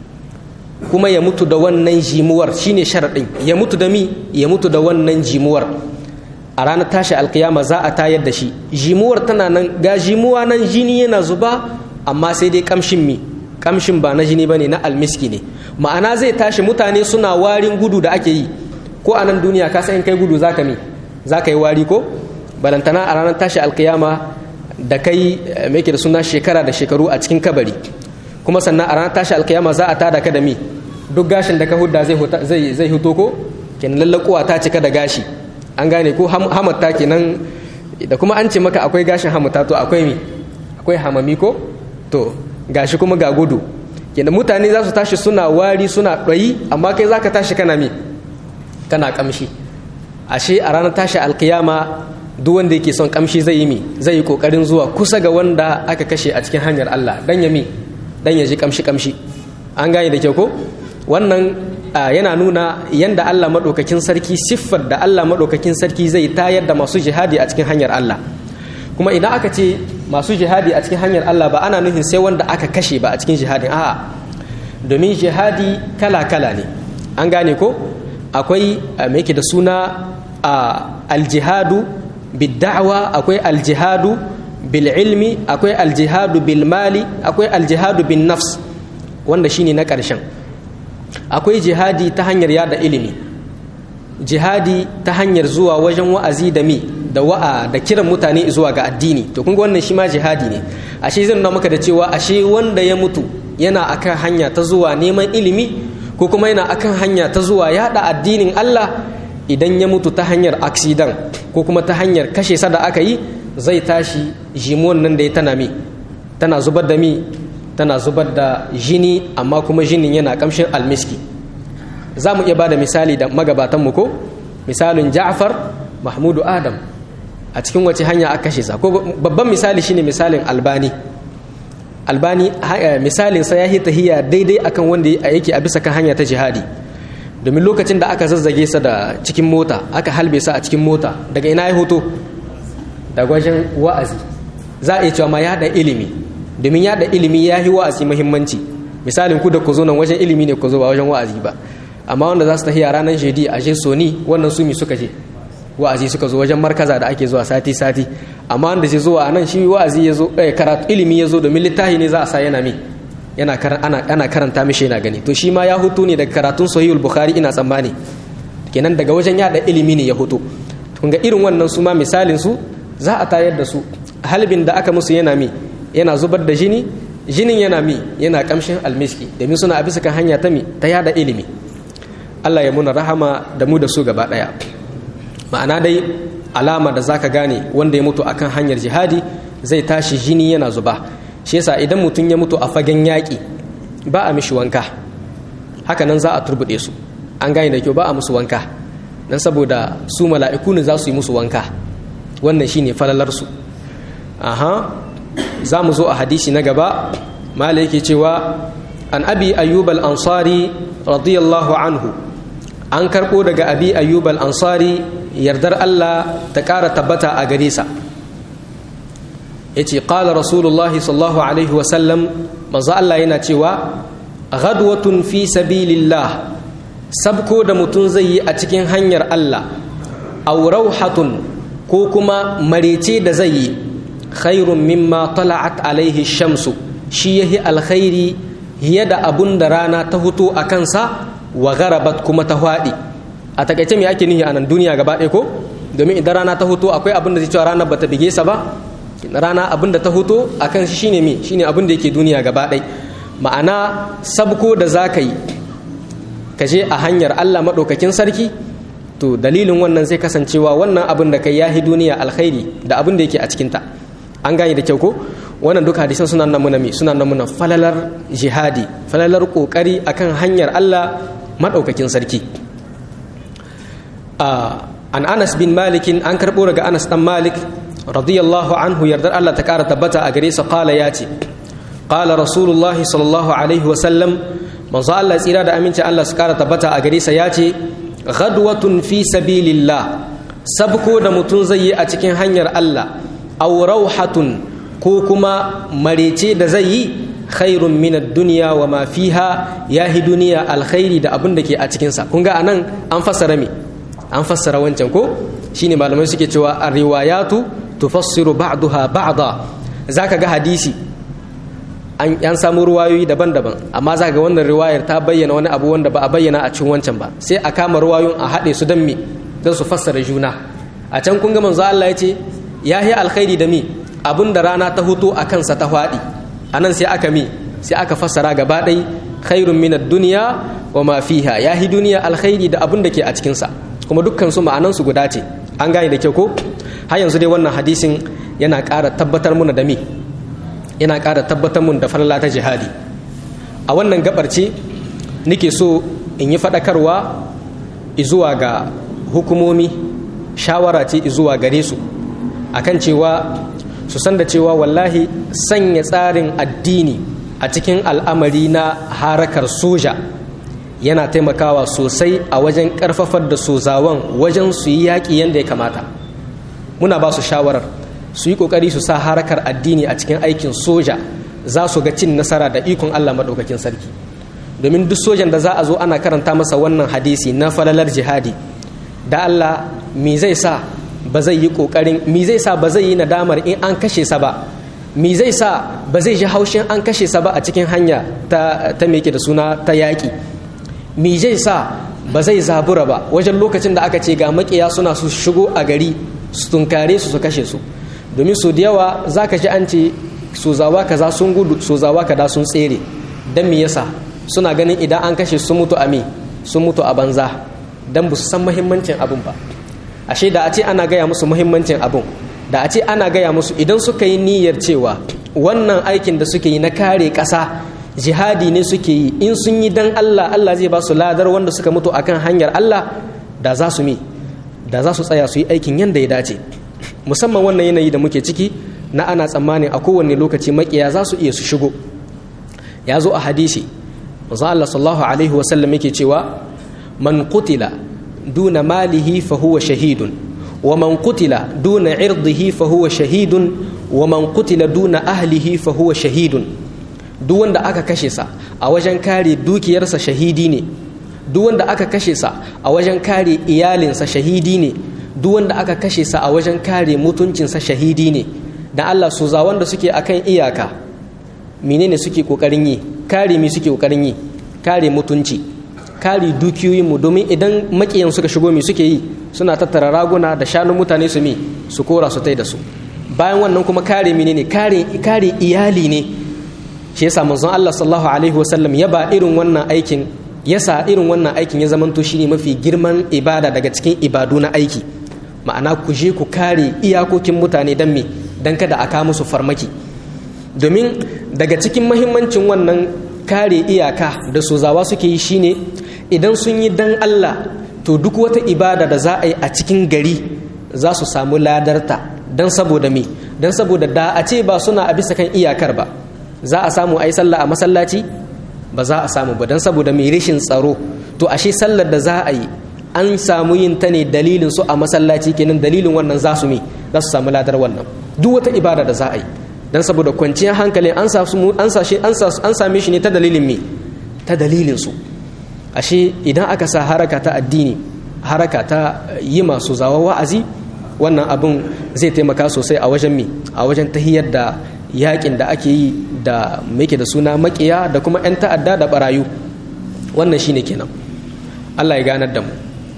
kuma ya mutu da wannan jimuwar shine sharaɗin ya mutu da mi ya mutu da wannan jimuwar a ranar tashi alkiyama za a tayar da shi jimuwar tana nan ga jimuwa nan jini yana zuba amma sai dai kamshin mi kamshin ba na jini bane na almiski ne ma'ana zai tashi mutane suna warin gudu da ake yi ko a nan duniya ka san kai gudu zaka mi zaka yi wari ko balantana a ranar tashi alkiyama da kai me da suna shekara da shekaru a cikin kabari kuma sannan a ranar tashi alkiyama za a tada ka da mi duk gashin da ka hudda zai zai hito ko kenan lallakuwa ta cika da gashi an gane ko hamatta kenan da kuma an ce maka akwai gashin hamata to akwai mi akwai hamami ko to gashi kuma ga gudu kenan mutane za su tashi suna wari suna ɗoyi amma kai za ka tashi kana mi kana kamshi ashe a ranar tashi alkiyama duk wanda yake son kamshi zai yi mi zai yi kokarin zuwa kusa ga wanda aka kashe a cikin hanyar Allah dan ya mi dan ya ji kamshi kamshi an gane da kyau ko wannan yana nuna yanda Allah madaukakin sarki siffar da Allah madaukakin sarki zai tayar da masu jihadi a cikin hanyar Allah kuma idan aka ce masu jihadi a cikin hanyar Allah ba ana nufin sai wanda aka kashe ba a cikin jihadin a'a domin jihadi kala kala ne an gane ko akwai me yake da suna aljihadu bidda'wa akwai aljihadu bil ilmi akwai aljihadu bil mali akwai aljihadu bin nafs wanda shine na ƙarshen akwai jihadi ta hanyar yada ilimi jihadi ta hanyar zuwa wajen wa'azi da mi da wa'a da kiran mutane zuwa ga addini to kun ga wannan shi ma jihadi ne ashe zan nuna maka da cewa ashe wanda ya mutu yana akan hanya ta zuwa neman ilimi ko kuma yana akan hanya ta zuwa yada addinin Allah idan ya mutu ta hanyar aksidan ko kuma ta hanyar kashe sa da aka yi zai tashi jimuwan nan da ya tana mi tana zubar da mi tana zubar da jini amma kuma jinin yana kamshin almiski za mu iya ba da misali da magabatanmu ko misalin ja'far mahmudu adam a cikin wace hanya aka kashe sa ko babban misali shine misalin albani albani misalin sa ya yi tahiya daidai akan wanda yake a bisa kan hanya ta jihadi domin lokacin da aka zazzage sa da cikin mota aka halbe sa a cikin mota daga ina ya hoto daga wajen wa'azi za a iya cewa ma ya da ilimi domin ya da ilimi ya yi wa'azi muhimmanci misalin ku da ku zo nan wajen ilimi ne ku zo ba wajen wa'azi ba amma wanda za su tafiya ranar jedi a je soni wannan su mi suka je wa'azi suka zo wajen markaza da ake zuwa sati sati amma wanda zai zuwa nan shi wa'azi ya zo karatu ilimi ya zo domin littafi ne za a sa yana mi yana ana karanta mishi yana gani to shi ma ya hutu ne daga karatun sahihul bukhari ina tsammani kenan daga wajen yada ilimi ne ya hutu kun ga irin wannan su ma misalin su za a tayar da su halbin da aka musu yana mi yana zubar da jini jinin yana mi yana kamshin almiski domin suna a bisa kan hanya ta mi ta yada ilimi Allah ya muna rahama da mu da su gaba daya ma'ana dai alama da zaka gane wanda ya mutu akan hanyar jihadi zai tashi jini yana zuba shi yasa idan mutum ya mutu a fagen yaƙi ba a mishi wanka haka nan za a turbuɗe su an gane da kyau ba a musu wanka dan saboda su mala'iku ne za su yi musu wanka wannan shine falalarsu aha za mu zo a hadisi na gaba mala yake cewa an abi ayyub al-ansari radiyallahu anhu an karɓo daga abi ayyub al-ansari yardar Allah ta ƙara tabbata a gare sa yace qala rasulullahi sallallahu alaihi wa sallam manzo Allah yana cewa ghadwatun fi sabilillah sabko da mutum zai yi a cikin hanyar Allah aw rauhatun ko kuma marece da zai yi khairun mimma tala'at alaihi shamsu shi yahi alkhairi hiya da abun da rana ta huto a kansa wa garabat kuma ta hwaɗi a takaice me ake nihi a nan duniya gaba ɗaya ko domin idan rana ta huto akwai abin da zai cewa ranar bata bige sa ba rana abin da ta huto a kan shi shine me shine abin da yake duniya gaba ɗaya ma'ana sabko da za ka yi ka je a hanyar Allah maɗaukakin sarki to dalilin wannan zai kasancewa wannan abin da kai yahi duniya alkhairi da abin da yake a cikinta an gane da kyau ko wannan duka hadisan suna nan muna suna nan muna falalar jihadi falalar kokari akan hanyar Allah madaukakin sarki an Anas bin Malik an karbo daga Anas dan Malik radiyallahu anhu yardar Allah ta kara tabbata a gare sa qala yace qala rasulullah sallallahu alaihi wa sallam manzo Allah tsira da aminci Allah su kara tabbata a gare sa yace ghadwatun fi sabilillah sabko da mutun zai yi a cikin hanyar Allah aw rauhatun ko kuma marece da zai yi khairun min ad-dunya wa ma fiha yahi duniya alkhairi da abin da ke a cikin sa kun ga anan an fassara me an fassara wancan ko shine malamai suke cewa ar-riwayatu tufassiru ba'daha ba'da zaka ga hadisi an yan samu ruwayoyi daban-daban amma zaka ga wannan riwayar ta bayyana wani abu wanda ba a bayyana a cikin wancan ba sai a kama ruwayoyin a haɗe su dan me dan su fassara juna a can kun ga manzo Allah ya ce yahi alkhairi da mi abin da rana ta hutu a kansa ta faɗi a nan sai aka mi sai aka fassara gaba ɗai khairun min duniya wa ma fiha ya hi duniya alkhairi da abin da ke a cikinsa kuma dukkan su ma'anan su guda ce an gane da kyau ko har yanzu dai wannan hadisin yana ƙara tabbatar muna da mi yana ƙara tabbatar mun da falala ta jihadi a wannan gabar ce nake so in yi faɗakarwa zuwa ga hukumomi shawara ce zuwa gare su akan cewa su san da cewa wallahi sanya tsarin addini a cikin al'amari na harakar soja yana taimakawa sosai a wajen ƙarfafar da sozawan wajen su yi yaƙi yadda ya kamata muna ba su shawarar su yi ƙoƙari su sa harakar addini a cikin aikin soja za su ga cin nasara da ikon allah maɗaukakin sarki domin duk sojan da za a zo ana karanta masa wannan hadisi na falalar jihadi da allah me zai sa ba zai yi kokarin mi zai sa ba zai yi nadamar in an kashe sa ba mi zai sa ba zai ji haushin an kashe sa ba a cikin hanya ta ta meke da suna ta yaƙi mi zai sa ba zai zabura ba wajen lokacin da aka ce ga makiya suna su shigo a gari su tunkare su su kashe su domin su da yawa za ka ji an ce sozawa kaza sun gudu sozawa kaza sun tsere dan me yasa suna ganin idan an kashe sun mutu a me sun mutu a banza dan ba su san muhimmancin abin ba ashe da a ce ana gaya musu muhimmancin abun da a ce ana gaya musu idan suka yi niyyar cewa wannan aikin da suke yi na kare ƙasa jihadi ne suke yi in sun yi dan Allah Allah zai ba su ladar wanda suka mutu akan hanyar Allah da za su mi da za su tsaya su yi aikin yadda ya dace musamman wannan yanayi da muke ciki na ana tsammanin a kowane lokaci makiya za su iya su shigo ya zo a hadisi manzo Allah sallallahu alaihi wasallam yake cewa man qutila duna malihi fa huwa shahidun wa man qutila duna irdihi fa huwa shahidun wa man qutila duna ahlihi fa huwa shahidun duk wanda aka kashe sa a wajen kare dukiyarsa shahidi ne duk wanda aka kashe sa a wajen kare iyalinsa shahidi ne duk wanda aka kashe sa a wajen kare mutuncinsa shahidi ne dan Allah su za wanda suke akan iyaka menene suke kokarin yi kare mi suke kokarin yi kare mutunci kare dukiyoyin mu domin idan makiyan suka shigo mi suke yi suna tattara raguna da shanun mutane su mi su kora su tai da su bayan wannan kuma kare menene kare kare iyali ne shi yasa manzon Allah sallallahu alaihi wasallam ya ba irin wannan aikin yasa irin wannan aikin ya zamanto shine mafi girman ibada daga cikin ibadu na aiki ma'ana ku je ku kare iyakokin mutane dan me dan kada a kawo musu farmaki domin daga cikin mahimmancin wannan kare iyaka da sozawa suke yi shine idan sun yi dan Allah to duk wata ibada da za a yi a cikin gari za su samu ladarta dan saboda me dan saboda da a ce ba suna a bisa kan iyakar ba za a samu a yi sallah a masallaci ba za a samu ba don saboda mai rashin tsaro to ashe sallar da za a yi an samu yin ta ne dalilin su a masallaci kenan dalilin wannan za su mi za su samu ladar wannan duk wata ibada da za a yi don saboda kwanciyar hankali an same shi ne ta dalilin me ta dalilin su ashe idan aka sa haraka ta addini haraka ta yi masu zawa wa'azi wannan abin zai taimaka sosai a wajen mi a wajen tahiyar da yakin da ake yi da muke da suna makiya da kuma 'yan ta'adda da barayu wannan shine kenan Allah ya ganar da mu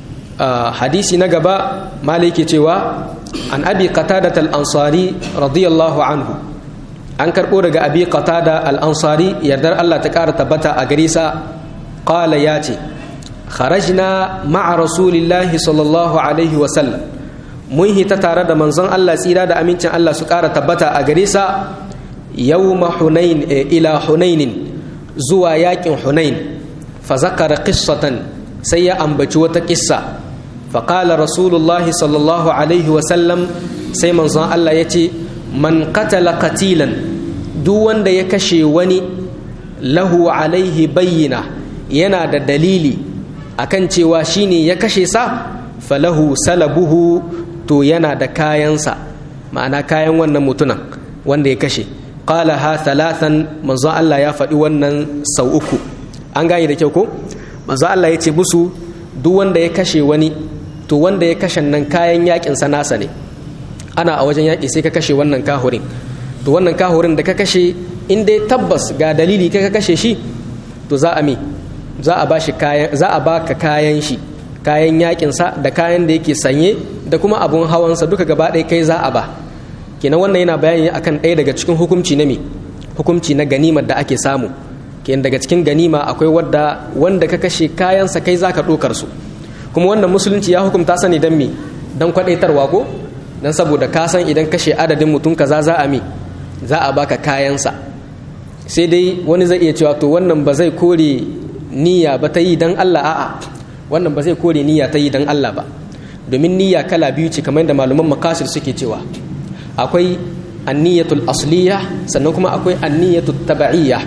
hadisi na gaba malai ke cewa an abi qatada al-ansari radiyallahu anhu an karbo daga abi qatada al-ansari yardar Allah ta kara tabbata a gare sa qala ya ce kharajna ma'a rasulillahi sallallahu alaihi wa sallam mun hita tare da manzon Allah tsira da amincin Allah su kara tabbata a gare sa yawma hunain ila hunainin zuwa yakin hunain fa zakara qissatan sai ya ambaci wata kissa fa qala rasulullahi sallallahu alaihi wa sallam sai manzon Allah yace man qatala qatilan duk wanda ya kashe wani lahu alaihi bayyina yana da dalili akan cewa shine ya kashe sa falahu salabuhu to yana da kayansa ma'ana kayan wannan mutunan wanda ya kashe qala ha thalathan manzo Allah ya faɗi wannan sau uku an gane da kyau ko manzo Allah ya ce musu duk wanda ya kashe wani to wanda ya kashe nan kayan yakin sa nasa ne ana a wajen yaki sai ka kashe wannan kahurin to wannan kahurin da ka kashe in dai tabbas ga dalili ka kashe shi to za a mi za a ba shi kayan za a baka kayan shi kayan yakin sa da kayan da yake sanye da kuma abun hawansa duka gaba ɗaya kai za a ba kenan wannan yana bayani akan ɗaya daga cikin hukunci na me hukunci na ganimar da ake samu kenan daga cikin ganima akwai wadda wanda ka kashe kayansa kai zaka ɗokar su kuma wannan musulunci ya hukunta sani dan me dan kwadaitarwa ko dan saboda ka san idan kashe adadin mutum kaza za a me za a baka kayansa sai dai wani zai iya cewa to wannan ba zai kore niyya ba ta yi dan Allah a'a wannan ba zai kore niyya ta yi dan Allah ba domin niyya kala biyu ce kamar yadda malaman makasir suke cewa akwai anniyatul asliya sannan kuma akwai anniyatul taba'iyya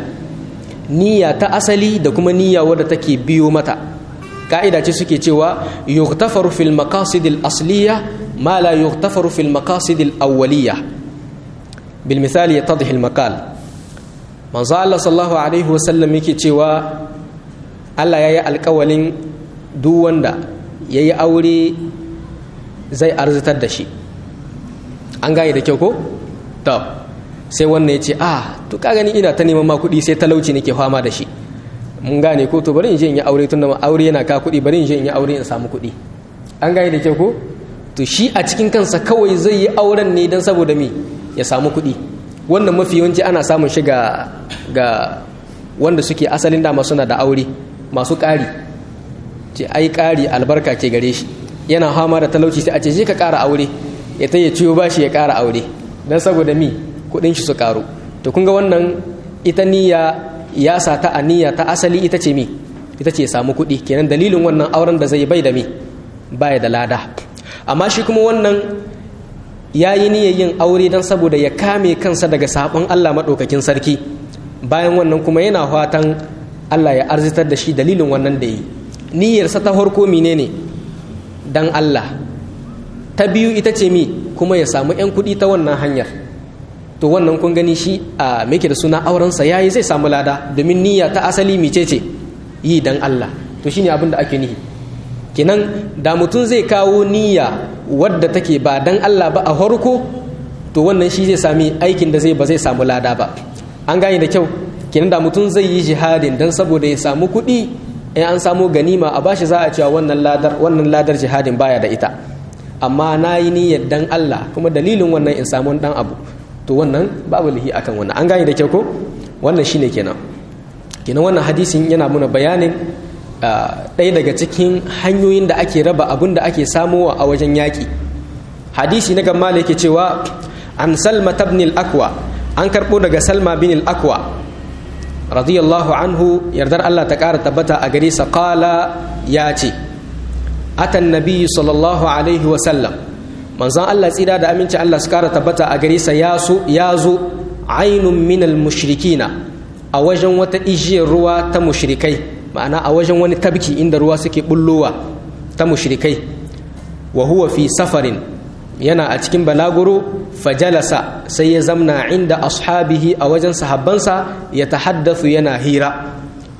niyya ta asali da kuma niyya wadda take biyo mata ka'ida ce suke cewa yughtafaru fil maqasidil asliya ma la yughtafaru fil maqasidil awwaliyya bil misali yatadhi al maqal manzo Allah sallallahu alaihi wasallam yake cewa Allah yayi alƙawalin duk wanda yayi aure zai arzitar da shi an gane da kyau ko to sai wannan ya ce ah to ka gani ina ta neman ma kuɗi sai talauci nake fama da shi mun gane ko to bari in je in yi aure tun da aure yana ka kuɗi bari in je in yi aure in samu kuɗi an gane da kyau ko to shi a cikin kansa kawai zai yi auren ne don saboda me ya samu kuɗi wannan mafi yawanci ana samun shi ga ga wanda suke asalin dama suna da aure masu ƙari ce ai ƙari albarka ke gare shi yana fama da talauci sai a ce je ka ƙara aure ya ta ya ciwo bashi ya ƙara aure don saboda mi kuɗin shi su ƙaru to kun ga wannan ita niyya ya sa ta a niyya ta asali ita ce mi ita ce samu kuɗi kenan dalilin wannan auren da zai bai da mi baya da lada amma shi kuma wannan ya yi niyyar yin aure don saboda ya kame kansa daga sabon Allah maɗaukakin sarki bayan wannan kuma yana fatan Allah ya arzitar da shi dalilin wannan da yi niyyarsa ta farko menene dan Allah ta biyu ita ce mi kuma ya samu 'yan kuɗi ta wannan hanyar to wannan kun gani shi a meke da suna aurensa ya yi zai samu lada domin niyya ta asali mice ce yi dan Allah to shine abin da ake nihi kenan da mutum zai kawo niyya wadda take ba dan Allah ba a harko to wannan shi zai sami aikin da zai ba zai samu lada ba an gane da kyau kenan da mutum zai yi jihadin dan saboda ya samu kuɗi in an samu ganima a bashi za a cewa wannan ladar wannan ladar jihadin baya da ita amma na yi niyyar dan Allah kuma dalilin wannan in samu dan abu to wannan babu lihi akan wannan an gane da kyau ko wannan shine kenan kenan wannan hadisin yana muna bayanin ɗaya daga cikin hanyoyin da ake raba abin da ake samowa a wajen yaƙi hadisi na gamma yake cewa an salma tabni akwa an karɓo daga salma bin akwa radiyallahu anhu yardar Allah ta ƙara tabbata a gare sa qala ya ce atan nabiyyu sallallahu alaihi wa sallam manzon Allah tsira da aminci Allah su ƙara tabbata a gare sa ya zo ainun minal mushrikina a wajen wata ijiyar ruwa ta mushrikai ma'ana a wajen wani tabki inda ruwa suke bullowa ta mushrikai wa huwa fi safarin yana a cikin balaguro fajalasa sai ya zamna inda ashabihi a wajen sahabbansa ya tahaddathu yana hira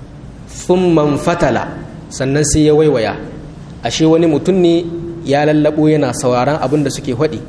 thumman fatala sannan sai ya waiwaya ashe wani mutum ne ya lallabo yana sauraron abin da suke faɗi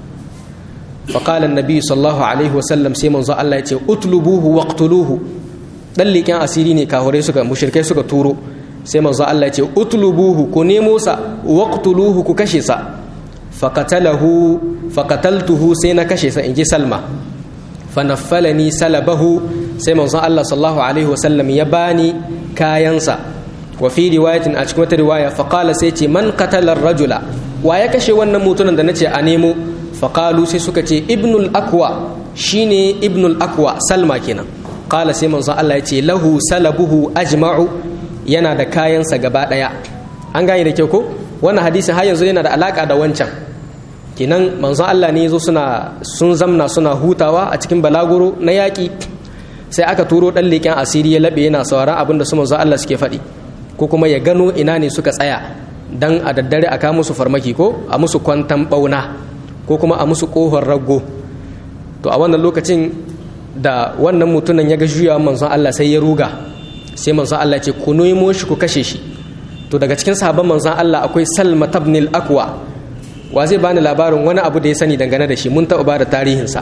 فقال النبي صلى الله عليه وسلم sai manzo Allah ya ce utlubuhu waqtuluhu dan liƙen asiri ne kahurai suka mushrikai suka turo sai manzo Allah ya ce utlubuhu ku nemo sa waqtuluhu ku kashe sa faqatalahu faqataltuhu sai na kashe sa inji Salma fanaffalani salabahu sai manzo Allah sallallahu alaihi wasallam ya bani kayansa wa fi riwayatin a cikin wata riwaya faqala sai ce man qatala rajula wa ya kashe wannan mutumin da nace a nemo faqalu sai suka ce ibnul akwa shine ibnul akwa salma kenan qala sai manzon Allah ya ce lahu salabuhu ajma'u yana da kayansa gaba daya an gane da kyau ko wannan hadisin har yanzu yana da alaka da wancan kenan manzon Allah ne yazo suna sun zamna suna hutawa a cikin balaguro na yaki sai aka turo dan leken asiri ya labe yana sauraron abin da su manzon Allah suke faɗi ko kuma ya gano ina ne suka tsaya dan a daddare a kawo musu farmaki ko a musu kwantan bauna ko kuma a musu kohon rago to a wannan lokacin da wannan mutumin ya ga juya manzon Allah sai ya ruga sai manzon Allah ce ku nemo shi ku kashe shi to daga cikin sahabban manzon Allah akwai Salma ibn al-Aqwa wa zai bani labarin wani abu da ya sani dangane da shi mun taɓa ba da tarihinsa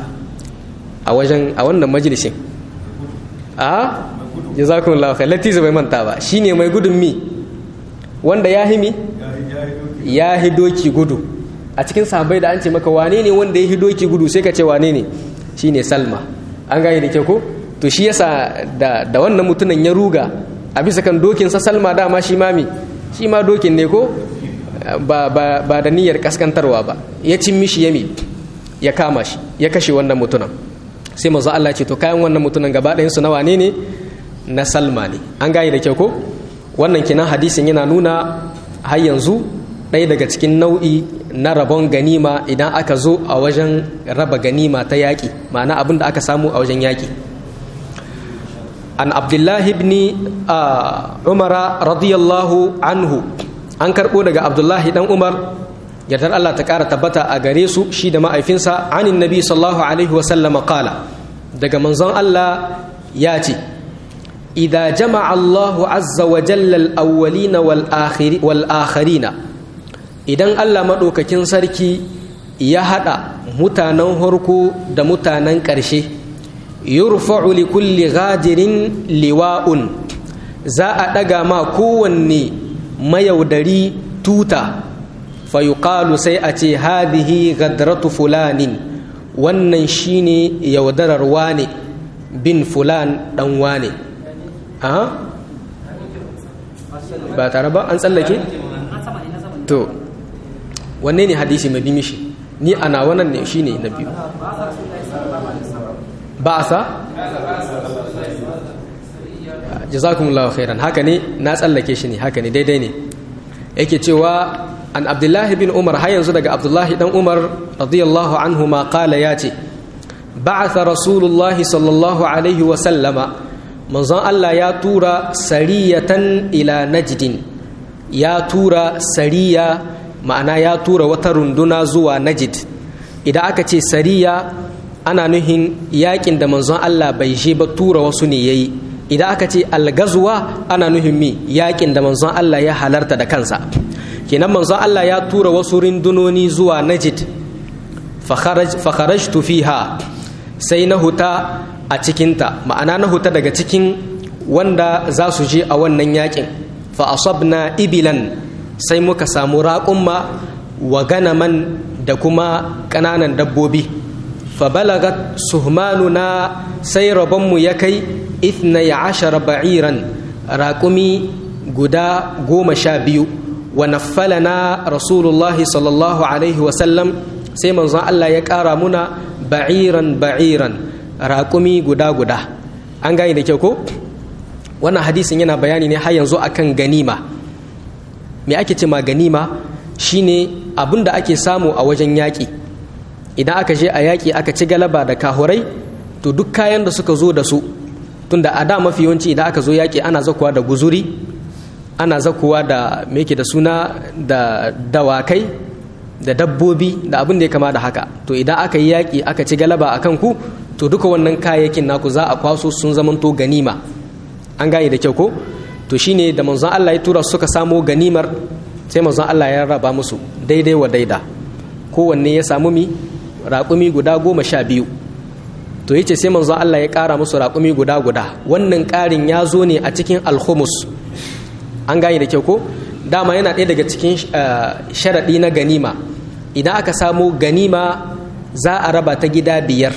a wajen a wannan majalisin a jazakumullahu khair latiza bai manta ba shine mai gudun mi wanda ya himi ya hidoki gudu a cikin sahabbai da an ce maka wane ne wanda ya hidoki gudu sai ka ce wane ne shine salma an gane da ke ko to shi yasa da da wannan mutumin ya ruga a bisa kan dokin sa salma dama shi mami shi ma dokin ne ko ba ba ba da niyyar kaskantarwa ba ya cin mishi yami ya kama shi ya kashe wannan mutumin sai manzo Allah ce to kayan wannan mutumin gaba ɗayan su na wane ne na salma ne an gane da kyau ko wannan kinan hadisin yana nuna har yanzu ɗaya daga cikin nau'i na rabon ganima idan aka zo a wajen raba ganima ta yaƙi ma'ana abin da aka samu a wajen yaƙi an abdullahi ibn umara radiyallahu anhu an karɓo daga abdullahi dan umar yardar Allah ta ƙara tabbata a gare su shi da ma'aifinsa anin nabi sallallahu alaihi wasallam qala daga manzon Allah ya ce idza jama'a Allahu azza wa jalla al-awwalina wal akhirina idan Allah maɗaukakin sarki ya haɗa mutanen harko da mutanen ƙarshe yurfa'u li kulli ghajirin liwa'un za a ɗaga ma kowanne mayaudari tuta fa yuqalu sai a ce hadhihi gadratu fulanin wannan shine yaudarar wane bin fulan ɗan wane ba tare ba an tsallake to wanne ne hadisi mai bi mishi ni a nawa nan ne shine na biyu ba sa jazakumullahu khairan haka ne na tsallake shi ne haka ne daidai ne yake cewa an abdullahi bin umar har yanzu daga abdullahi dan umar radiyallahu anhu ma qala ya ce ba'atha rasulullahi sallallahu alaihi wa sallama manzon Allah ya tura sariyatan ila najdin ya tura sariya ma'ana ya tura wata runduna zuwa najd idan aka ce sariya ana nuhin yakin da manzon Allah bai je ba tura wasu ne yayi idan aka ce algazuwa ana nuhin mi yakin da manzon Allah ya halarta da kansa kenan manzon Allah ya tura wasu rundunoni zuwa najd fa kharajtu fiha sai na huta a cikinta ma'ana na huta daga cikin wanda za su je a wannan yakin fa asabna ibilan sai muka samu raƙumma wa ganaman da kuma ƙananan dabbobi fa balagat suhmanuna sai rabonmu ya kai ithna ya ashara ba'iran raƙumi guda goma sha biyu wa naffalana rasulullahi sallallahu alaihi wasallam sai manzon Allah ya ƙara muna ba'iran ba'iran raƙumi guda guda an gane da kyau ko wannan hadisin yana bayani ne har yanzu akan ganima me ake ce ma ganima shine abin da ake samu a wajen yaƙi idan aka je a yaƙi aka ci galaba da kahurai to duk kayan da suka zo da su tunda a da mafi yawanci idan aka zo yaƙi ana zakuwa da guzuri ana zakuwa da me da suna da dawakai da dabbobi da abin da ya kama da haka to idan aka yi yaƙi aka ci galaba a kanku to duka wannan kayayyakin naku za a kwaso sun zamanto ganima an gane da kyau ko to shine da manzon Allah ya tura suka samo ganimar sai manzon Allah ya raba musu daidai wa daida kowanne ya samu mi raƙumi guda goma sha biyu to yace sai manzon Allah ya ƙara musu raƙumi guda guda wannan ƙarin ya zo ne a cikin alhumus an gane da kyau ko dama yana ɗaya daga cikin sharaɗi na ganima idan aka samu ganima za a raba ta gida biyar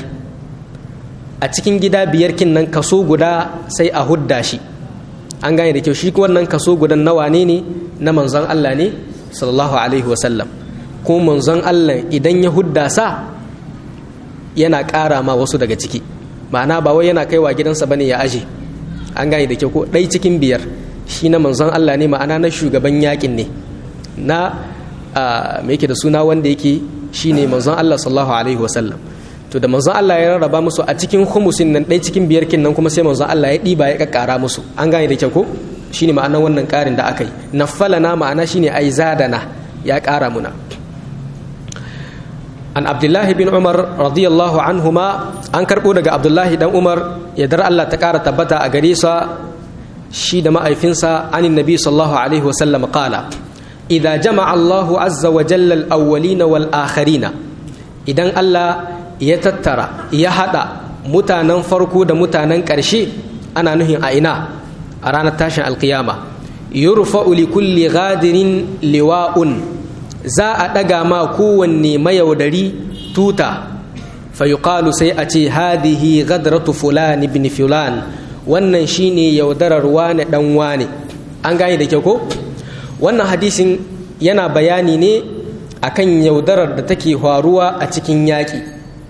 a cikin gida biyar kin nan kaso guda sai a hudda shi an gane da kyau shi wannan kaso gudan nawa ne ne na manzon Allah ne sallallahu alaihi wasallam ko manzon Allah idan ya hudda sa yana ƙara ma wasu daga ciki ma'ana ba wai yana kaiwa gidansa bane ya aje an gane da kyau ko ɗai cikin biyar shi na manzon Allah ne ma'ana na shugaban yakin ne na me yake da suna wanda yake shine manzon Allah sallallahu alaihi wasallam to da manzon Allah ya rarraba musu a cikin humusin nan ɗaya cikin biyar kin nan kuma sai manzon Allah ya ɗiba ya kakkara musu an gane da kyau ko shine ma'anar wannan ƙarin da aka yi naffalana ma'ana shine ai zadana ya ƙara muna an abdullahi bin umar radiyallahu anhuma an karɓo daga abdullahi dan umar ya dar Allah ta ƙara tabbata a gare sa shi da ma'aifinsa anin nabi sallallahu alaihi wasallam qala idza jama'a Allahu azza wa jalla al-awwalina wal akharina idan Allah ya tattara ya hada mutanen farko da mutanen ƙarshe ana nuhin a ina a ranar tashin alkiyama yurfa'u li kulli ghadirin liwa'un za a ɗaga ma kowanne mayaudari tuta fa yuqalu sai a ce hadihi ghadratu fulan ibn fulan wannan shine yaudarar wane dan wane an gane da kyau ko wannan hadisin yana bayani ne akan yaudarar da take faruwa a cikin yaƙi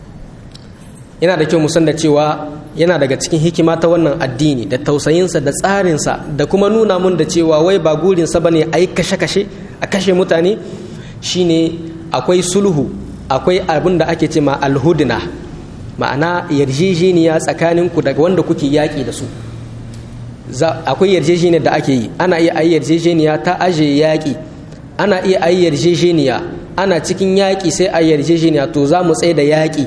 yana da kyau musan da cewa yana daga cikin hikima ta wannan addini da tausayinsa da tsarinsa da kuma nuna mun da cewa wai ba gurinsa ba ne a yi kashe-kashe a kashe mutane shine akwai sulhu akwai abin da ake ce ma alhudna ma'ana yarjejeniya tsakaninku daga wanda kuke yaƙi da su akwai yarjejeniyar da ake yi ana iya ayi yarjejeniya ta aje yaƙi ana iya ayi yarjejeniya ana cikin yaƙi sai a yarjejeniya to za mu tsaye da yaƙi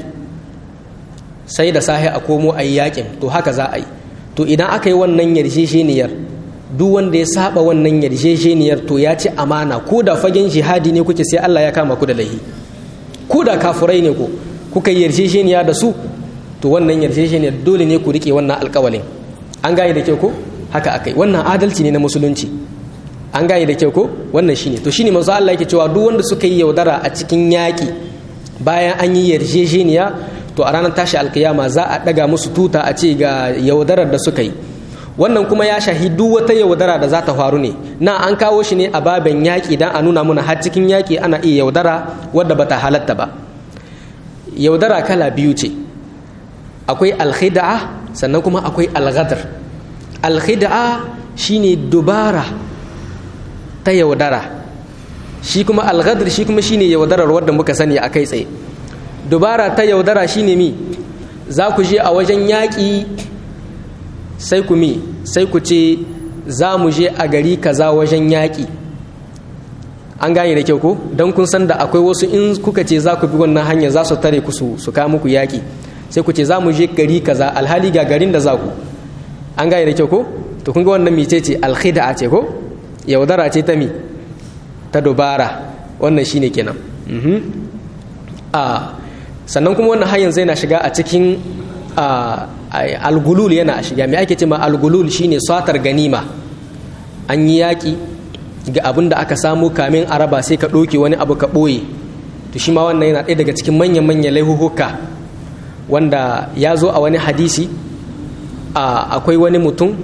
sai da sahi a komo a yi yaƙin to haka za a yi to idan aka yi wannan yarjejeniyar duk wanda ya saba wannan yarjejeniyar to ya ci amana ko da fagen jihadi ne kuke sai Allah ya kama ku da lahi ko da kafurai ne ko kuka yi yarjejeniya da su to wannan yarjejeniyar dole ne ku rike wannan alƙawalin an gane da kyau ko haka akai wannan adalci ne na musulunci an gane da kyau ko wannan shine to shine manzo Allah yake cewa duk wanda suka yi yaudara a cikin yaƙi bayan an yi yarjejeniya to a ranar tashi alkiyama za a daga musu tuta a ce ga yaudarar da suka yi wannan kuma ya shahi duk wata yaudara da za ta faru ne na an kawo shi ne a baben yaƙi dan a nuna muna har cikin yaƙi ana iya yaudara wadda bata halatta ba yaudara kala biyu ce akwai alkhida'a sannan kuma akwai alghadar alkhida'a shine dubara ta yaudara shi kuma alghadr shi kuma shine yaudarar wadda muka sani a kai tsaye dubara ta yaudara shine mi za ku je a wajen yaƙi sai ku mi sai ku ce za mu je a gari kaza wajen yaƙi an gane da kyau ko don kun san da akwai wasu in kuka ce za ku bi wannan hanyar za su tare ku su su kawo muku yaƙi sai ku ce za mu je gari kaza alhali ga garin da za ku an gane da kyau ko to kun ga wannan mice ce alkhida ce ko yaudara ce ta mi ta dubara wannan shine kenan a sannan kuma wannan hanyar zai na shiga a cikin algulul yana shiga mai ake ce ma algulul shine satar ganima an yi yaƙi ga abin da aka samu kamin araba sai ka ɗauke wani abu ka ɓoye to shi ma wannan yana ɗaya daga cikin manyan-manyan laihuhuka wanda ya zo a wani hadisi akwai wani mutum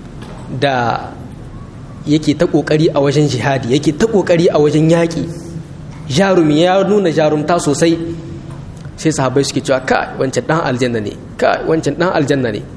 da yake ta ƙoƙari a wajen jihadi yake ta ƙoƙari a wajen yaƙi jarumi ya nuna jarumta sosai sai sahabbai suke cewa ka wancan dan aljanna ne ka wancan dan aljanna ne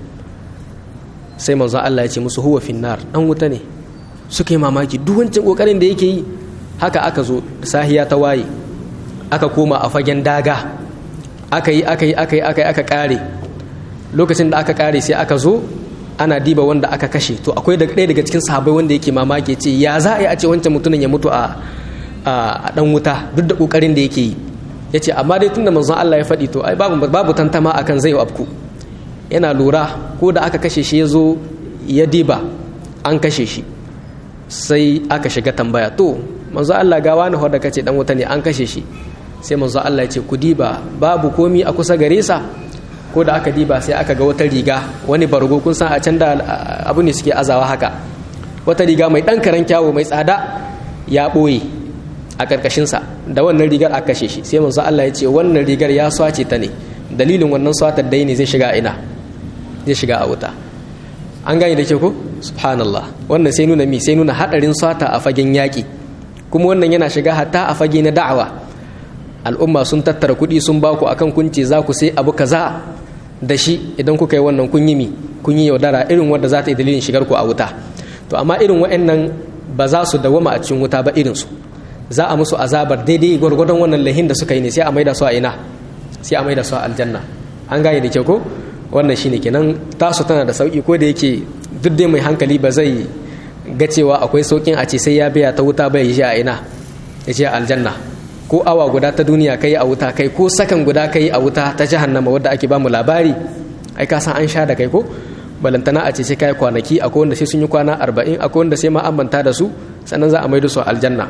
sai manzo Allah ya ce musu huwa finnar dan wuta ne suka yi mamaki duk wancan kokarin da yake yi haka aka zo sahiya ta waye aka koma a fagen daga aka yi aka yi aka yi aka yi aka kare lokacin da aka kare sai aka zo ana diba wanda aka kashe to akwai daga ɗaya daga cikin sahabbai wanda yake mamaki ce ya za a yi a ce wancan mutumin ya mutu a a dan wuta duk da kokarin da yake yi ya ce amma dai tunda manzon Allah ya faɗi to ai babu babu tantama akan zai afku yana lura ko da aka kashe shi ya zo ya diba an kashe shi sai aka shiga tambaya to manzon Allah ga wani da kace dan wuta ne an kashe shi sai manzon Allah ya ce ku diba babu komi a kusa gare sa ko da aka diba sai aka ga wata riga wani bargo kun san a can da abu ne suke azawa haka wata riga mai dan karen kyawu mai tsada ya ɓoye a ƙarƙashinsa da wannan rigar a kashe shi sai manzo Allah ya ce wannan rigar ya swace ta ne dalilin wannan swatar dai ne zai shiga ina zai shiga a wuta an gane da ke ko subhanallah wannan sai nuna mi sai nuna hadarin swata a fagen yaƙi kuma wannan yana shiga hatta a fage na da'awa al'umma sun tattara kuɗi sun ba ku akan kunce za ku sai abu kaza da shi idan kuka yi wannan kun yi mi kun yi yaudara irin wanda za ta yi dalilin shigar ku a wuta to amma irin wa'annan ba za su dawama a cikin wuta ba irinsu za a musu azabar daidai gwargwadon wannan lahin da suka yi ne sai a maida su a ina sai a maida su a aljanna an gane da kyau ko wannan shine kenan tasu tana da sauki ko da yake duk dai mai hankali ba zai ga cewa akwai saukin a ce sai ya biya ta wuta bai yi a ina ya ce aljanna ko awa guda ta duniya kai a wuta kai ko sakan guda kai a wuta ta jahannama wadda ake bamu labari ai ka san an sha da kai ko balantana a ce sai kai kwanaki akwai wanda sai sun yi kwana arba'in akwai wanda sai ma an manta da su sannan za a maido su aljanna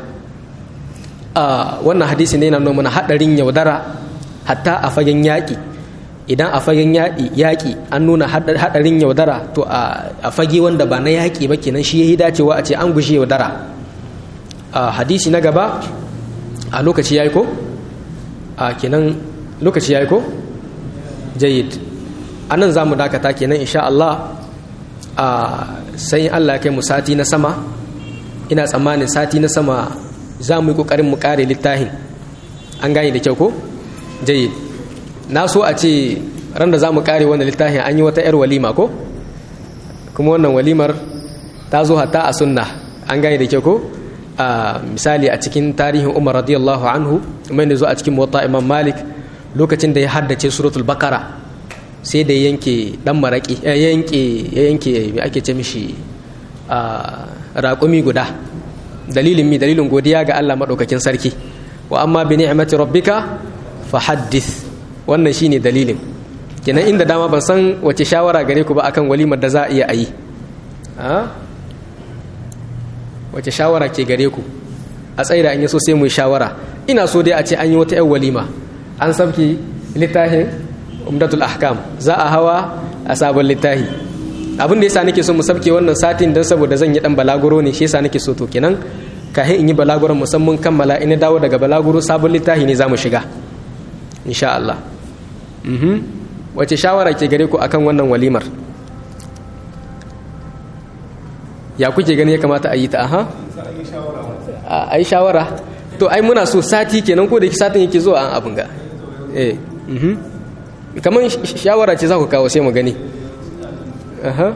a wannan hadisi ne yana nuna mana hadarin yaudara hatta a fagen yaƙi idan a fagen yaƙi an nuna hadarin yaudara to a fage wanda ba na yaƙi ba kenan shi yayi dacewa a ce an gushe yaudara a hadisi na gaba a lokaci yayi ko a kenan lokaci yayi ko jayyid anan za mu dakata kenan insha Allah a sai Allah kai mu sati na sama ina tsammanin sati na sama za mu yi ƙoƙarin mu ƙare littafin an gane da kyau ko jayi na so a ce ran da za mu ƙare wannan littafin an yi wata 'yar walima ko kuma wannan walimar ta zo hatta a sunna an gane da kyau ko a misali a cikin tarihin umar radiyallahu anhu mai da zo a cikin mota imam malik lokacin da ya haddace suratul bakara sai da yanke dan maraki ya yanke ya yanke me ake ce mishi raƙumi guda dalilin mi dalilin godiya ga Allah maɗaukakin sarki wa amma bi ni'mati rabbika fa haddith wannan shine dalilin kenan inda dama ban san wace shawara gare ku ba akan walimar da za a iya ayi a wace shawara ke gare ku a tsaye da an yi so sai mu shawara ina so dai a ce an yi wata 'yan walima an sabki littafin umdatul ahkam za a hawa a sabon littafi abin da yasa nake so mu sabke wannan satin don saboda zan yi dan balaguro ne shi yasa nake so to kenan kahin in yi balaguron musamman kammala ina dawo daga balaguro sabon littafi ne zamu shiga insha Allah mhm wace shawara ke gare ku akan wannan walimar ya kuke gani ya kamata a yi ta aha a yi shawara to ai muna so sati kenan ko da satin yake zuwa an abin ga eh mhm kamar shawara ce za ku kawo sai mu gani aha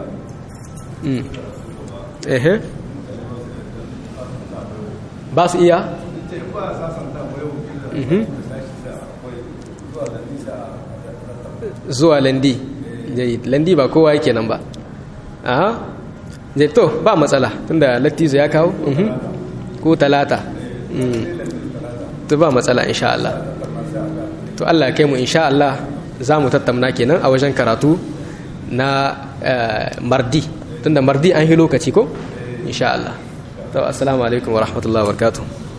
mm ehe ba su iya zuwa landi landi ba kowa yake nan ba aha zai to ba matsala tunda lattizo ya kawo ko talata to ba matsala insha Allah to Allah kai mu insha Allah za mu tattauna kenan a wajen karatu na mardi tunda mardi an yi lokaci ko insha Allah to assalamu alaikum wa rahmatullahi wa barakatuh